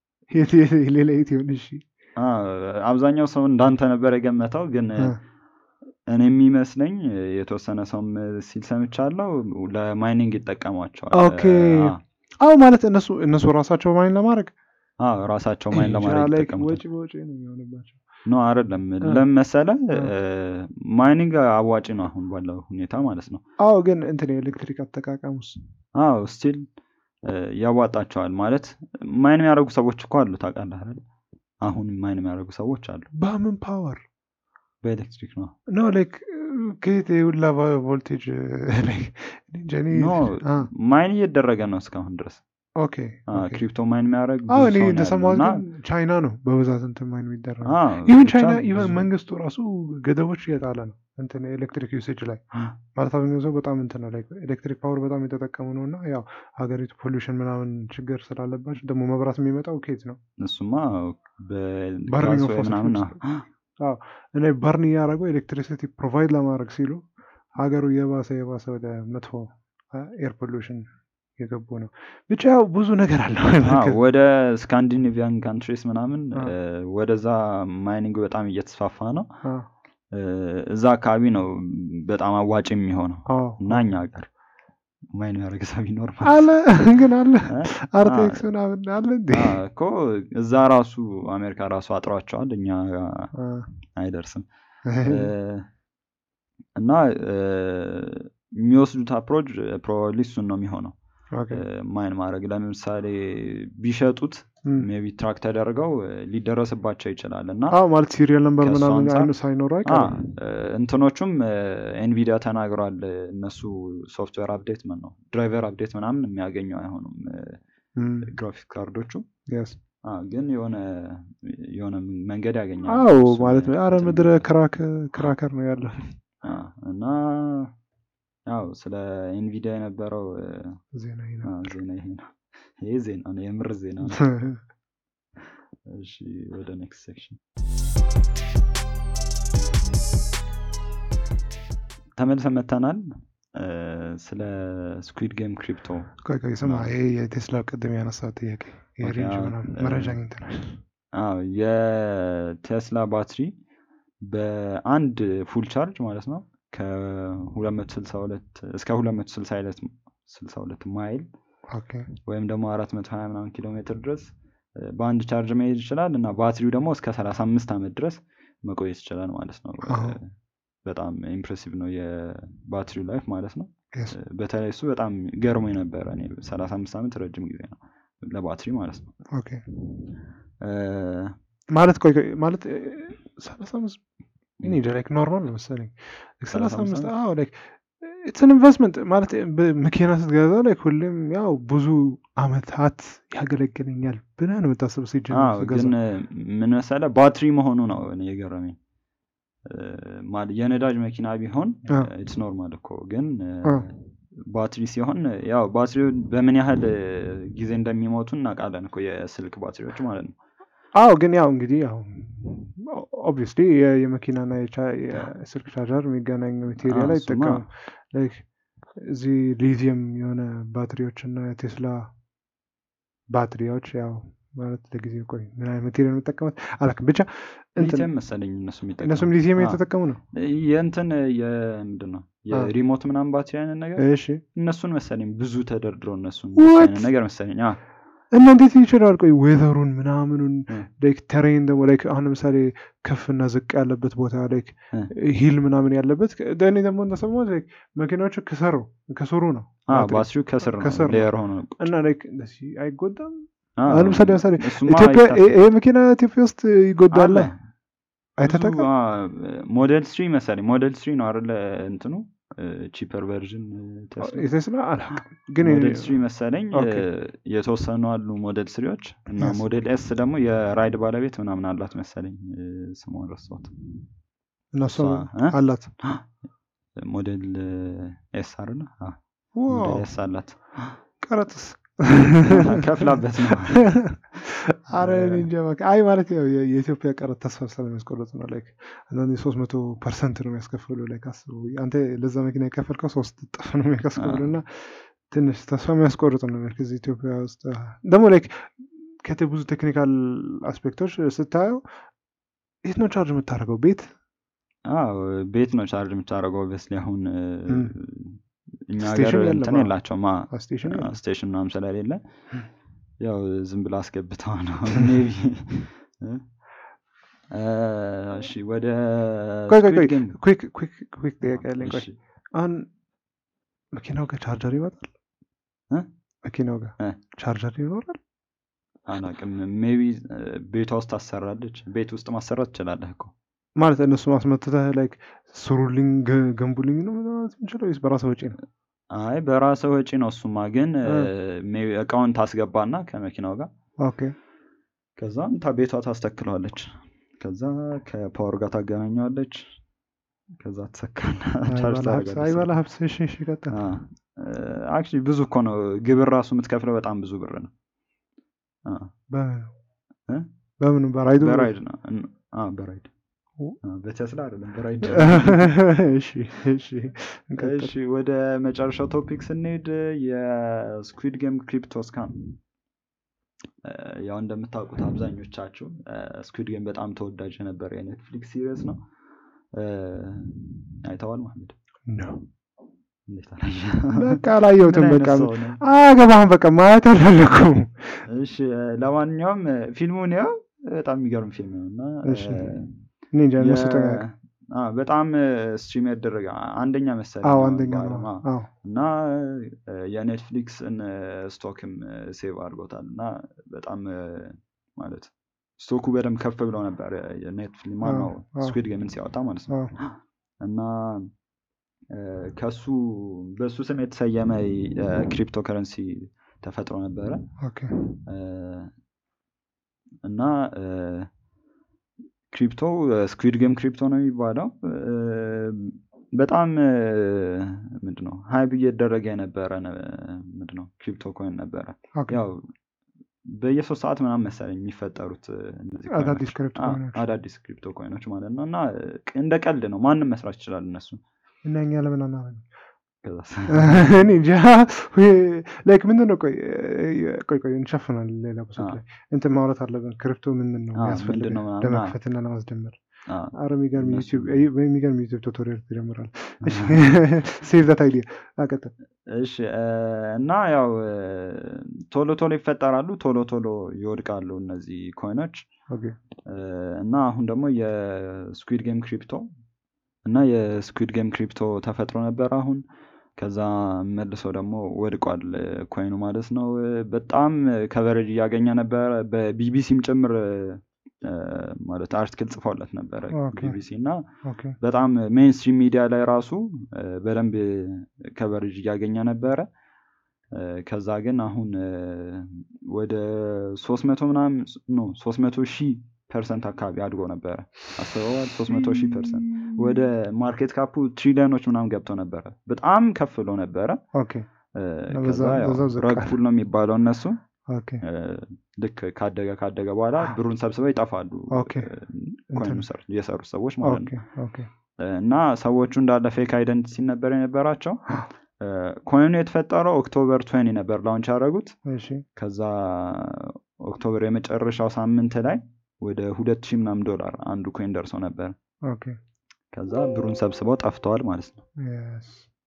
ሌላ የት ይሆን? እሺ አ፣ አብዛኛው ሰው እንዳንተ ነበር የገመተው ግን አ፣ እኔ የሚመስለኝ የተወሰነ ሰውም ሲል ሰምቻለሁ ለማይኒንግ ይጠቀሟቸዋል ኦኬ። አ፣ አዎ ማለት እነሱ እነሱ ራሳቸው ማይን ለማድረግ አ፣ ራሳቸው ማይን ለማድረግ ላይክ ይጠቀሙታል ወጪ በወጪ ነው የሚሆንባቸው። ኖ አይደለም አ። ለምን መሰለህ አ። ማይኒንግ አዋጭ ነው አሁን ባለው ሁኔታ ማለት ነው አዎ ግን እንትን የኤሌክትሪክ አጠቃቀሙስ አዎ ስቲል ያዋጣቸዋል ማለት ማይን የሚያደርጉ ሰዎች እኮ አሉ ታውቃለህ አይደል አሁን ማይን የሚያደርጉ ሰዎች አሉ በምን ፓወር በኤሌክትሪክ ነው ኖ ላይክ ከየት የሁላ ቮልቴጅ ኖ ማይን እየተደረገ ነው እስካሁን ድረስ ኦኬ ኦኬ። ክሪፕቶ ማይን የሚያደርግ አዎ ብዙ እኔ ሰው ነው ያለው እንደሰማሁት እና ግን ቻይና ነው በብዛት እንትን ማይን የሚደረገው። አዎ፣ ኢቨን ብቻ ቻይና ብዙ ኢቨን መንግስቱ ራሱ ገደቦች እየጣለ ነው እንትን ኤሌክትሪክ ዩሴጅ ላይ ማለት አብዛኛው ሰው በጣም እንትን ነው ላይ ኤሌክትሪክ ፓወር በጣም የተጠቀሙ ነው እና ያው ሀገሪቱ ፖሉሽን ምናምን ችግር ስላለባቸው ደግሞ መብራት የሚመጣው ኬት ነው እሱማ በርኒንግ በጋዝ ኦፍ ወይ ፎሲል ምናምን ነው። ፉልስ አዎ እኔ በርን እያደረገው ኤሌክትሪሲቲ ፕሮቫይድ ለማድረግ ሲሉ ሀገሩ የባሰ የባሰ ወደ መጥፎ ኤር ፖሉሽን የገቡ ነው። ብቻ ያው ብዙ ነገር አለው። አዎ፣ ወደ ስካንዲኔቪያን ካንትሪስ ምናምን አዎ። እ፣ ወደዛ ማይኒንግ በጣም እየተስፋፋ ነው። አዎ፣ እ፣ እዛ አካባቢ ነው በጣም አዋጭ የሚሆነው አዎ፣ እና አዎ። እኛ ሀገር ማይን ያደረገ ሰው ቢኖር ማለት አለ ግን አለ እ? አርቴክስ ምናምን አለ እንዴ? አ፣ እኮ እዛ ራሱ አሜሪካ ራሱ አጥሯቸዋል፣ እኛ ጋር አ፣ አይደርስም። እ፣ እና እ፣ የሚወስዱት አፕሮች ፕሮባብሊ እሱን ነው የሚሆነው ኦኬ። ማይን ማድረግ ለምሳሌ ቢሸጡት እም። ሜቢ ትራክ ተደርገው እ፣ ሊደረስባቸው ይችላል እና አዎ ማለት ሲሪየል ነምበር ከእሱ ምናምን አንጻር- አይኑ ሳይኖረው አ፣ አይቀርም። እ፣ እንትኖቹም ኤንቪዲያ ተናግሯል። እነሱ ሶፍትዌር አፕዴት ምን ነው ድራይቨር አፕዴት ምናምን የሚያገኙ አይሆኑም እም፣ ግራፊክ ካርዶቹ yes። አ፣ ግን የሆነ የሆነ መንገድ ያገኛል አዎ እሱን ማለት ነው። አረ እንትን ምድረ ለማለት። ክራክ ክራከር ነው ያለው አ፣ እና ያው ስለ ኤንቪዲያ የነበረው እ፣ ዜና ይሄ አ፣ ነው። ዜና ይሄ ነው። ይሄ ዜና ነው፣ የምር ዜና ነው። እሺ ወደ ኔክስት ሴክሽን ተመልሰን መተናል። እ፣ ስለ ስኩዊድ ጌም ክሪፕቶ ቆይ ቆይ ስማ፣ ነው። ይሄ የቴስላ ቅድም ያነሳው ጥያቄ ይሄ ኦኬ፣ ሬንጅ አዎ፣ ምናምን እ፣ መረጃ አግኝተናል። አዎ የቴስላ ባትሪ በአንድ ፉል ቻርጅ ማለት ነው ከ262 እስከ 262 62 ማይል ኦኬ ወይም ደግሞ 420 ምናምን ኪሎ ሜትር ድረስ እ፣ በአንድ ቻርጅ መሄድ ይችላል እና ባትሪው ደግሞ እስከ 35 ዓመት ድረስ መቆየት ይችላል ማለት ነው። እ፣ አዎ። በጣም ኢምፕሬሲቭ ነው የባትሪው ላይፍ ማለት ነው። yes። እ፣ በተለይ እሱ በጣም ገርሞ የነበረ እኔ 35 ዓመት ረጅም ጊዜ ነው ለባትሪ ማለት ነው። ኦኬ እ፣ ማለት ቆይ ቆይ ማለት እ፣ ሰላሳ አምስት እኔ እንጃ ላይክ ኖርማል ነው መሰለኝ ሰላሳ አምስት 35 አዎ ላይክ ኢትስ ኢንቨስትመንት ማለት በመኪና ስትገዛ ላይክ ሁሌም ያው ብዙ አመታት ያገለግለኛል ብለህ ነው የምታስብ ሲጀምር አዎ ስትገዛ። ግን እ፣ ምን መሰለህ ባትሪ መሆኑ ነው እኔ የገረመኝ። እ፣ ማለት የነዳጅ መኪና ቢሆን አ። ኢትስ ኖርማል እኮ ግን እ፣ አ። ባትሪ ሲሆን ያው ባትሪው በምን ያህል እ፣ ጊዜ እንደሚሞቱ እናውቃለን እኮ የስልክ ባትሪዎች ማለት ነው። አዎ ግን ያው እንግዲህ ያው ኦብቪየስሊ የመኪናና የቻ- የስልክ ቻርጀር የሚገናኝ ሜቴሪያል አዎ፣ እሱማ አይጠቀምም። ላይክ እዚህ ሊቲየም የሆነ ባትሪዎች እና የቴስላ ባትሪዎች ያው ማለት ለጊዜው ቆይ ምን አይነት ሜቴሪያል የሚጠቀሙት አላውቅም። ብቻ እንትን ሊቲየም መሰለኝ እነሱ የሚጠቀሙት። እነሱም ሊቲየም አዎ። እየተጠቀሙ ነው። የእንትን የምንድን ነው የሪሞት ምናምን ባትሪ አይነት ነገር እሺ እነሱን መሰለኝ ብዙ ተደርድረው እነሱን What? አይነት ነገር መሰለኝ። አዎ እና እንዴት ይችላል? ቆይ ዌዘሩን ምናምኑን እ። ላይክ ተሬን ደግሞ ላይክ አሁን ለምሳሌ ከፍና ዝቅ ያለበት ቦታ ላይክ እ። ሂል ምናምን ያለበት እኔ ደግሞ እንደሰማሁት ላይክ መኪናዎቹ ከሰሩ ከስሩ ነው አዎ ባትሪ። ባትሪው ከስር ነው ከስር ነው። ሌየር ሆኖ እና ላይክ እንደዚህ አይጎዳም። አዎ፣ አሁን ለምሳሌ ለምሳሌ እሱማ ኢትዮጵያ አይታሰብም። ይሄ መኪና ኢትዮጵያ ውስጥ ይጎዳል። አለ። አይተጠቀም ብዙ፣ አዎ፣ ሞዴል ስሪ መሰለኝ ሞዴል ስሪ ነው አይደለ እንትኑ ቺፐር ቨርዥን ቴስላ የቴስላ አላውቅም ግን ሞዴል ስሪ መሰለኝ ኦኬ። እ፣ የተወሰኑ አሉ ሞዴል ስሪዎች እና Yes. ሞዴል ኤስ ደግሞ የራይድ ባለቤት ምናምን አላት መሰለኝ እ፣ ስሟን ረሳሁት እነሱ እሷ፣ እ? አላት ሞዴል ኤስ አይደለ አዎ፣ ዋው ሞዴል ኤስ አላት ቀረጥስ ከፍላበት ነው አረ እኔ እንጃ በቃ አይ ማለት ያው የ- የኢትዮጵያ ቀረጥ ተስፋ ስለሚያስቆርጥ ነው ላይክ አንዳንዴ ሶስት መቶ ፐርሰንት ነው የሚያስከፍሉ ላይክ አስቡ አንተ ለዛ መኪና የከፈልከው ሶስት እጥፍ ነው የሚያስከፍሉ እና ትንሽ ተስፋ የሚያስቆርጥ ነው ላይክ እዚህ ኢትዮጵያ ውስጥ ደግሞ ላይክ ከተ ብዙ ቴክኒካል አስፔክቶች ስታየው የት ነው ቻርጅ የምታደርገው ቤት አዎ ቤት ነው ቻርጅ የምታደርገው ኦብቪየስሊ አሁን እ፣ እም። እኛ ስቴሽን ሀገር የለም፣ እንትን አዎ። የላቸውም አ፣ ስቴሽን አ፣ የለም። ስቴሽን ምናምን ስለሌለ እም። ያው ዝም ብላ አስገብተው ነው ሜቢ እ? እ፣ እሺ ወደ ቆይ ቆይ Squid ቆይ Game። ኩክ ኩክ ኩክ ጥያቄ ያለኝ ቆይ እሺ፣ አሁን መኪናው ጋር ቻርጀር ይመጣል እ? መኪናው ጋር እ። ቻርጀር ይኖራል አላውቅም ሜቢ ቤቷ ውስጥ ታሰራለች ቤት ውስጥ ማሰራት ትችላለህ እኮ ማለት እነሱ ማስመትተህ ላይክ ስሩልኝ ገ- ገንቡልኝ ነው ማለት የምንችለው ወይስ በራስህ ወጪ ነው? አይ በራስህ ወጪ ነው እሱማ ግን እ። ሜይ ቢ እቃውን ታስገባና ከመኪናው ጋር ኦኬ ከዛም ታ- ቤቷ ታስተክለዋለች ከዛ ከፓወር ጋር ታገናኘዋለች ከዛ ትሰካና ቻርጅ ታደርጋለች አይበላ ሀብስ እሺ እሺ ቀጥል አክቹዋሊ ብዙ እኮ ነው ግብር ራሱ የምትከፍለው በጣም ብዙ ብር ነው አ፣ በምኑ እ? በምኑ በራይዱ በራይድ ነው እን- አ፣ በራይድ ኦ። አ፣ በቴስላ አይደለም በራይድ እሺ እሺ እንቀጥል እሺ ወደ መጨረሻው ቶፒክ ስንሄድ የስኩዊድ ጌም ክሪፕቶ ስካም ያው እንደምታውቁት አብዛኞቻችሁ ስኩዊድ ጌም በጣም ተወዳጅ የነበረ የኔትፍሊክስ ሲሪየስ ነው እ፣ አይተዋል ማህመድ ነው እንዴት አላየህ? በቃ አላየሁትም ምን በቃ አይነት ሰው ነህ? አገባህም በቃ ማየት አልፈለኩም እሺ እ፣ ለማንኛውም እ፣ ፊልሙን ያው በጣም የሚገርም ፊልም ነው እና እ፣ እሺ እኔ እንጃ እነሱ የ- ጠቃ አ፣ በጣም ስትሪም ያደረገ አንደኛ መሰለኝ አዎ አሁን አንደኛ ነው በዓለም። አዎ። አዎ እና እ፣ የኔትፍሊክስን እ፣ ስቶክም እ፣ ሴቭ አድርጎታል እና በጣም እ፣ ማለት ስቶኩ በደንብ ከፍ ብለው ነበር ኔትፍሊክስ ማነው አዎ፣ አዎ። ስኩዊድ ጌምን ሲያወጣ ማለት ነው አዎ እና እ፣ ከሱ በሱ ስም የተሰየመ ክሪፕቶ ከረንሲ ተፈጥሮ ነበረ ኦኬ እ፣ እና እ፣ ክሪፕቶ ስኩዊድ ጌም ክሪፕቶ ነው የሚባለው እ፣ በጣም እ፣ ምንድነው ሀይብ እየደረገ የነበረ ነ- ምንድነው ክሪፕቶ ኮይን ነበረ ኦኬ ያው በየሶስት ሰዓት ምናምን መሰለኝ የሚፈጠሩት እ፣ እነዚህ አዳዲስ ኮይኖች። ክሪፕቶ አ- ኮይኖች አዳዲስ ክሪፕቶ ኮይኖች ማለት ነው እና እ፣ እንደ ቀልድ ነው ማንም መስራት ይችላል እነሱ እና እኛ ለምን አናደርግም ከዛስ እኔ እንጃ ላይክ ምንድን ነው ቆይ እ- ቆይ ቆይ እንሸፍናለን ሌላ ቦታዎች አ፣ ላይ እንትን ማውራት አለብን ክሪፕቶ ምንድን ነው አ፣ የሚያስፈልገ ምንድን ነው ምናምን አ፣ ለመክፈትና ለማስጀመር አ፣ አረ የሚገርም እነሱ ዩቲዩብ የሚገርም ዩቲዩብ ቱቶሪያል ትጀምራል ሴቭ ዛት አይዲያ አቀጥል እሺ እ፣ እና ያው እ፣ ቶሎ ቶሎ ይፈጠራሉ ቶሎ ቶሎ ይወድቃሉ እነዚህ ኮይኖች ኦኬ እ፣ እና አሁን ደግሞ የስኩዊድ ጌም ክሪፕቶ እና የስኩዊድ ጌም ክሪፕቶ ተፈጥሮ ነበር አሁን ከዛ መልሶ ደግሞ ወድቋል እ፣ ኮይኑ ማለት ነው እ፣ በጣም ከቨሬጅ እያገኘ ነበረ በቢቢሲም ጭምር እ፣ ማለት አርቲክል ጽፈውለት ነበረ ኦኬ ቢቢሲ እና ኦኬ በጣም ሜንስትሪም ሚዲያ ላይ ራሱ እ፣ በደንብ ከቨሬጅ እያገኘ ነበረ እ፣ ከዛ ግን አሁን እ፣ ወደ ሶስት መቶ ምናምን ኖ ሶስት መቶ ሺህ ፐርሰንት አካባቢ አድጎ ነበረ አስበዋል ሶስት መቶ ሺህ ፐርሰንት ወደ ማርኬት ካፑ ትሪሊዮኖች ምናምን ገብቶ ነበረ በጣም ከፍ ብሎ ነበረ ኦኬ እ፣ እና ከዛ በዛ- ያው በዛው ዝቅ ረግ አለ። ፑል ነው የሚባለው እነሱ ኦኬ እ፣ ልክ ካደገ ካደገ በኋላ ብሩን ሰብስበው ይጠፋሉ ኦኬ እ፣ ኮይኑ እንትን ሰር- የሰሩት ሰዎች ማለት ኦኬ ነው ኦኬ እና ሰዎቹ እንዳለ ፌክ አይደንቲቲ ነበር የነበራቸው እ፣ ኮይኑ የተፈጠረው ኦክቶበር 20 ነበር ላውንች ያደረጉት እሺ ከዛ ኦክቶበር የመጨረሻው ሳምንት ላይ ወደ ሁለት ሺህ ምናምን ዶላር አንዱ ኮይን ደርሶ ነበር ኦኬ ከዛ ብሩን ሰብስበው ጠፍተዋል ማለት ነው የስ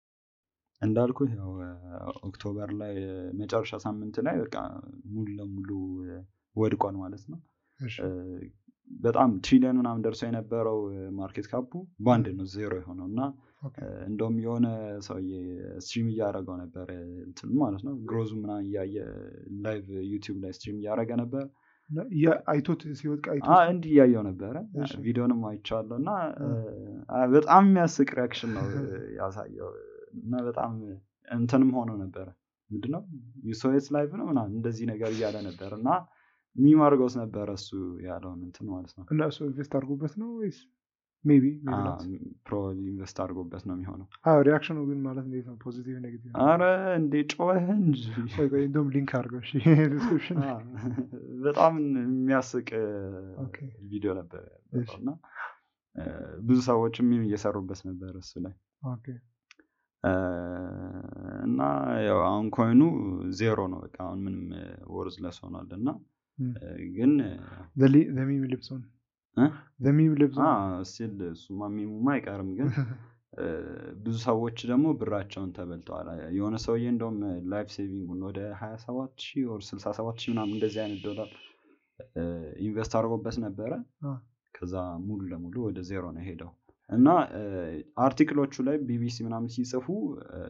እንዳልኩ ያው እ፣ ኦክቶበር ላይ እ፣ መጨረሻ ሳምንት ላይ በቃ ሙሉ ለሙሉ እ፣ ወድቋል ማለት ነው እሺ እ፣ በጣም ትሪሊየን ምናምን ደርሶ የነበረው ማርኬት ካፑ በአንድ ነው ዜሮ የሆነው እና ኦኬ እ፣ እንደውም የሆነ ሰውዬ ስትሪም እያደረገው ነበር እ፣ እንትኑ ማለት ነው ግሮዙ ምናምን እያየ ላይቭ ዩቲዩብ ላይ ስትሪም እያደረገ ነበር እና ያ- አይቶት ሲወድቅ አ፣ አይቶት እንዲህ እያየው ነበረ እሺ። ቪዲዮንም አይቼዋለሁ እና እ። አ፣ በጣም የሚያስቅ ሪያክሽን ነው እ፣ ያሳየው እና በጣም እንትንም ሆኖ ነበረ ምንድነው ዩሶስ ላይቭ ነው ምናምን እንደዚህ ነገር እያለ ነበር እና ሚም አድርገውት ነበረ እሱ ያለውን እንትን ማለት ነው እና እሱ ኢንቨስት አድርጎበት ነው ወይስ ሜቢ ፕሮባብሊ ኢንቨስት አድርጎበት ነው የሚሆነው ሪያክሽኑ ግን ማለት እንዴት ነው ፖዚቲቭ ኔጌቲቭ አረ እንዴ ጮኸ እንጂ እንደውም ሊንክ አድርገው እሺ ዲስክሪፕሽን አ፣ በጣም የሚያስቅ እ፣ ኦኬ ቪዲዮ ነበር እሺ። ያለው እና እ፣ ብዙ ሰዎችም ሚም እየሰሩበት ነበር እሱ ላይ ኦኬ እ፣ እና ያው አሁን ኮይኑ ዜሮ ነው በቃ አሁን ምንም ወርዝ ለስ ሆኗል እና እም። እ፣ ግን ዘሚም ልብሶን እ? ዘሚም ልብሶን ስል እሱማ ሚሙማ አይቀርም ግን እ፣ ብዙ ሰዎች ደግሞ ብራቸውን ተበልተዋል የሆነ ሰውዬ እንደውም ላይፍ ሴቪንጉን ወደ ሀያ ሰባት ሺህ ወር ስልሳ ሰባት ሺህ ምናምን እንደዚህ አይነት ዶላር እ፣ ኢንቨስት አድርጎበት ነበረ አ፣ ከዛ ሙሉ ለሙሉ ወደ ዜሮ ነው የሄደው እና እ፣ አርቲክሎቹ ላይ ቢቢሲ ምናምን ሲጽፉ እ፣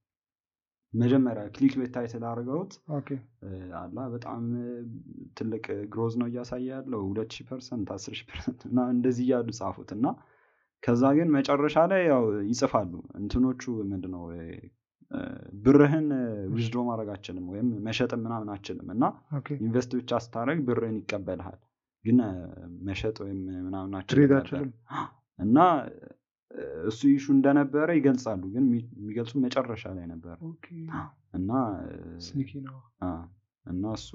መጀመሪያ ክሊክ ቤት ታይትል አድርገውት ኦኬ እ፣ አላ በጣም እ፣ ትልቅ ግሮዝ ነው እያሳየ ያለው ሁለት ሺህ ፐርሰንት አስር ሺህ ፐርሰንት እና እንደዚህ እያሉ ጻፉት እና ከዛ ግን መጨረሻ ላይ ያው ይጽፋሉ እንትኖቹ ምንድነው እ፣ ብርህን ዊዝድሮ ማድረግ አችልም ወይም መሸጥም ምናምን አችልም እና ኦኬ ኢንቨስት ብቻ ስታደረግ ብርህን ይቀበልሃል ግን መሸጥ ወይም ምናምን ትሬድ አችልም ነበር አችልም እና እሱ ኢሹ እንደነበረ ይገልጻሉ ግን የሚ- የሚገልጹ መጨረሻ ላይ ነበር ኦኬ እና ስኒኪ ነው አ፣ እና እሱ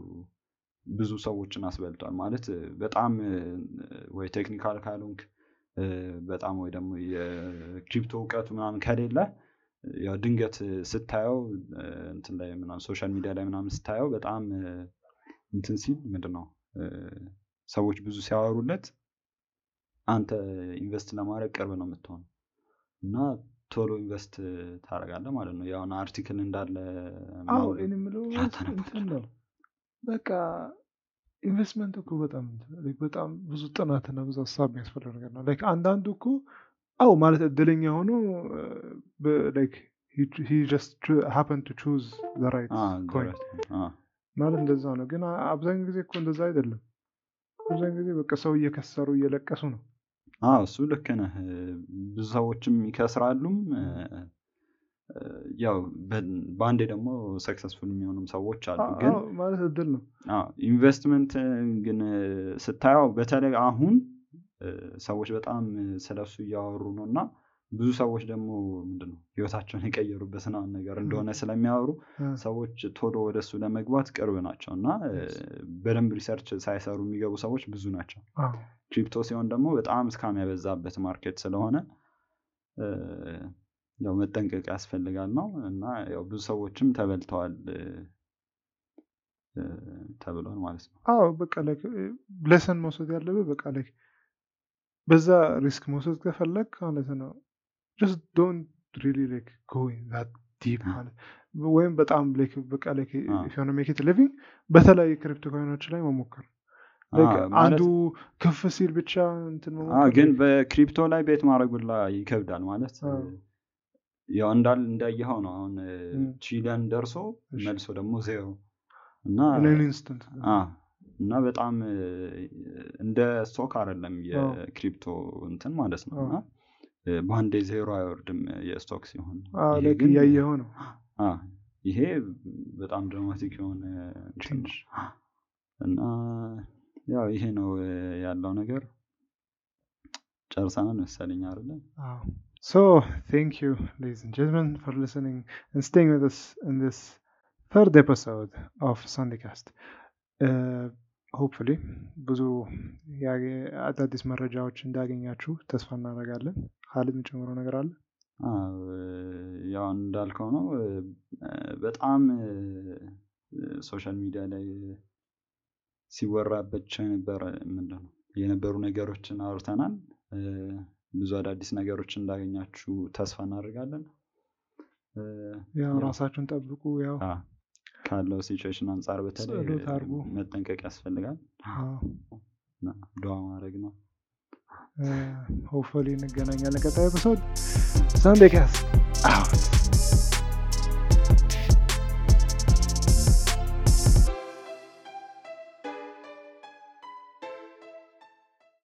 ብዙ ሰዎችን አስበልጧል ማለት በጣም ወይ ቴክኒካል ካልሆንክ እ፣ በጣም ወይ ደግሞ የክሪፕቶ እውቀቱ ምናምን ከሌለ ያው ድንገት ስታየው እ፣ እንትን ላይ ምናምን ሶሻል ሚዲያ ላይ ምናምን ስታየው በጣም እ፣ እንትን ሲል ምንድን ነው እ፣ ሰዎች ብዙ ሲያወሩለት አንተ ኢንቨስት ለማድረግ ቅርብ ነው የምትሆነው እና ቶሎ ኢንቨስት ታደርጋለህ ማለት ነው የሆነ አርቲክል እንዳለ አዎ ምናምን እኔ የምለው ላታነብ እንትን ነው በቃ ኢንቨስትመንት እኮ በጣም እንትን ነው። Like በጣም ብዙ ጥናትና ብዙ ሀሳብ የሚያስፈልግ ነገር ነው ላይክ አንዳንዱ እኮ አዎ ማለት እድለኛ ሆኖ ላይክ ሂ ጀስት ሃፐን ቱ ቹዝ ዘ ራይት አ፣ ኮይን ደረስ- አ፣ ማለት እንደዛ ነው ግን አ- አብዛኛው ጊዜ እኮ እንደዛ አይደለም አብዛኛው ጊዜ በቃ ሰው እየከሰሩ እየለቀሱ ነው አዎ እሱ ልክ ነህ ብዙ ሰዎችም ይከስራሉም እ፣ እ፣ ያው በ- በአንዴ ደግሞ ሰክሰስፉል የሚሆኑም ሰዎች አሉ አ- ግን አዎ ማለት እድል ነው አዎ ኢንቨስትመንት ግን እ፣ ስታየው በተለይ አሁን እ፣ ሰዎች በጣም ስለሱ እያወሩ ነው እና ብዙ ሰዎች ደግሞ ምንድን ነው ህይወታቸውን የቀየሩበት ምናምን ነገር እንደሆነ ስለሚያወሩ አ፣ ሰዎች ቶሎ ወደሱ ለመግባት ቅርብ ናቸው እና እ፣ Yes. በደንብ ሪሰርች ሳይሰሩ የሚገቡ ሰዎች ብዙ ናቸው አዎ ክሪፕቶ ሲሆን ደግሞ በጣም እስካም ያበዛበት ማርኬት ስለሆነ እ፣ ያው መጠንቀቅ ያስፈልጋል ነው እና ያው ብዙ ሰዎችም ተበልተዋል እ፣ እ፣ ተብሏል ማለት ነው። አዎ በቃ ላይክ ለሰን መውሰድ ያለብህ በቃ ላይክ በዛ ሪስክ መውሰድ ከፈለግ ማለት ነው ጀስት ዶንት ሪሊ ላይክ ጎ ኢን ዛት ዲፕ ማለት ወይም በጣም ላይክ በቃ ላይክ አዎ። ኢፍ ዩ ዋና ሜክ ኢት ሊቪንግ በተለያዩ ክሪፕቶ ኮይኖች ላይ መሞከር ላይክ አዎ፣ ማለት- አንዱ ከፍ ሲል ብቻ እንትን አዎ፣ መሞከር ግን በክሪፕቶ ላይ ቤት ማድረጉላ ይከብዳል ማለት እ፣ አዎ። ያው እንዳል እንዳየኸው ነው አሁን እ፣ እም። ቺሊያን ደርሶ እሺ። መልሶ ደግሞ ዜሮ እና ኢን ኢንስተንት አ፣ እና በጣም እ፣ እንደ ስቶክ አይደለም አዎ። የክሪፕቶ እንትን ማለት ነው አዎ። እና እ፣ በአንዴ ዜሮ አይወርድም የስቶክ ሲሆን ይሄ ላይክ ግን እያየኸው ነው አ፣ ይሄ በጣም ድራማቲክ የሆነ እንትን ነው። ቼንጅ እና ያው ይሄ ነው እ፣ ያለው ነገር ጨርሰናል መሰለኝ አይደለ Wow. So, thank you, ladies and gentlemen, for listening and staying with us in this third episode of Sundaycast. Uh, hopefully, ብዙ ያገ- አዳዲስ መረጃዎች እንዳገኛችሁ ተስፋ እናደርጋለን። ሀሊድ የሚጨምረው ነገር አለ? አዎ፣ እ፣ ያው እንዳልከው ነው እ፣ በጣም ሶሻል ሚዲያ ላይ ሲወራባቸው የነበረ ምንድን ነው የነበሩ ነገሮችን አውርተናል። እ፣ ብዙ አዳዲስ ነገሮች እንዳገኛችሁ ተስፋ እናደርጋለን። እ፣ ያው ያው፣ ራሳችሁን ጠብቁ። ያው አ፣ ካለው ሲቹዌሽን አንጻር በተለይ ጸሎት አድርጉ። መጠንቀቅ ያስፈልጋል እና ዱዓ ማድረግ ነው። ሆፕፉሊ እንገናኛለን ቀጣይ ኤፒሶድ ሰንዴይ ካስት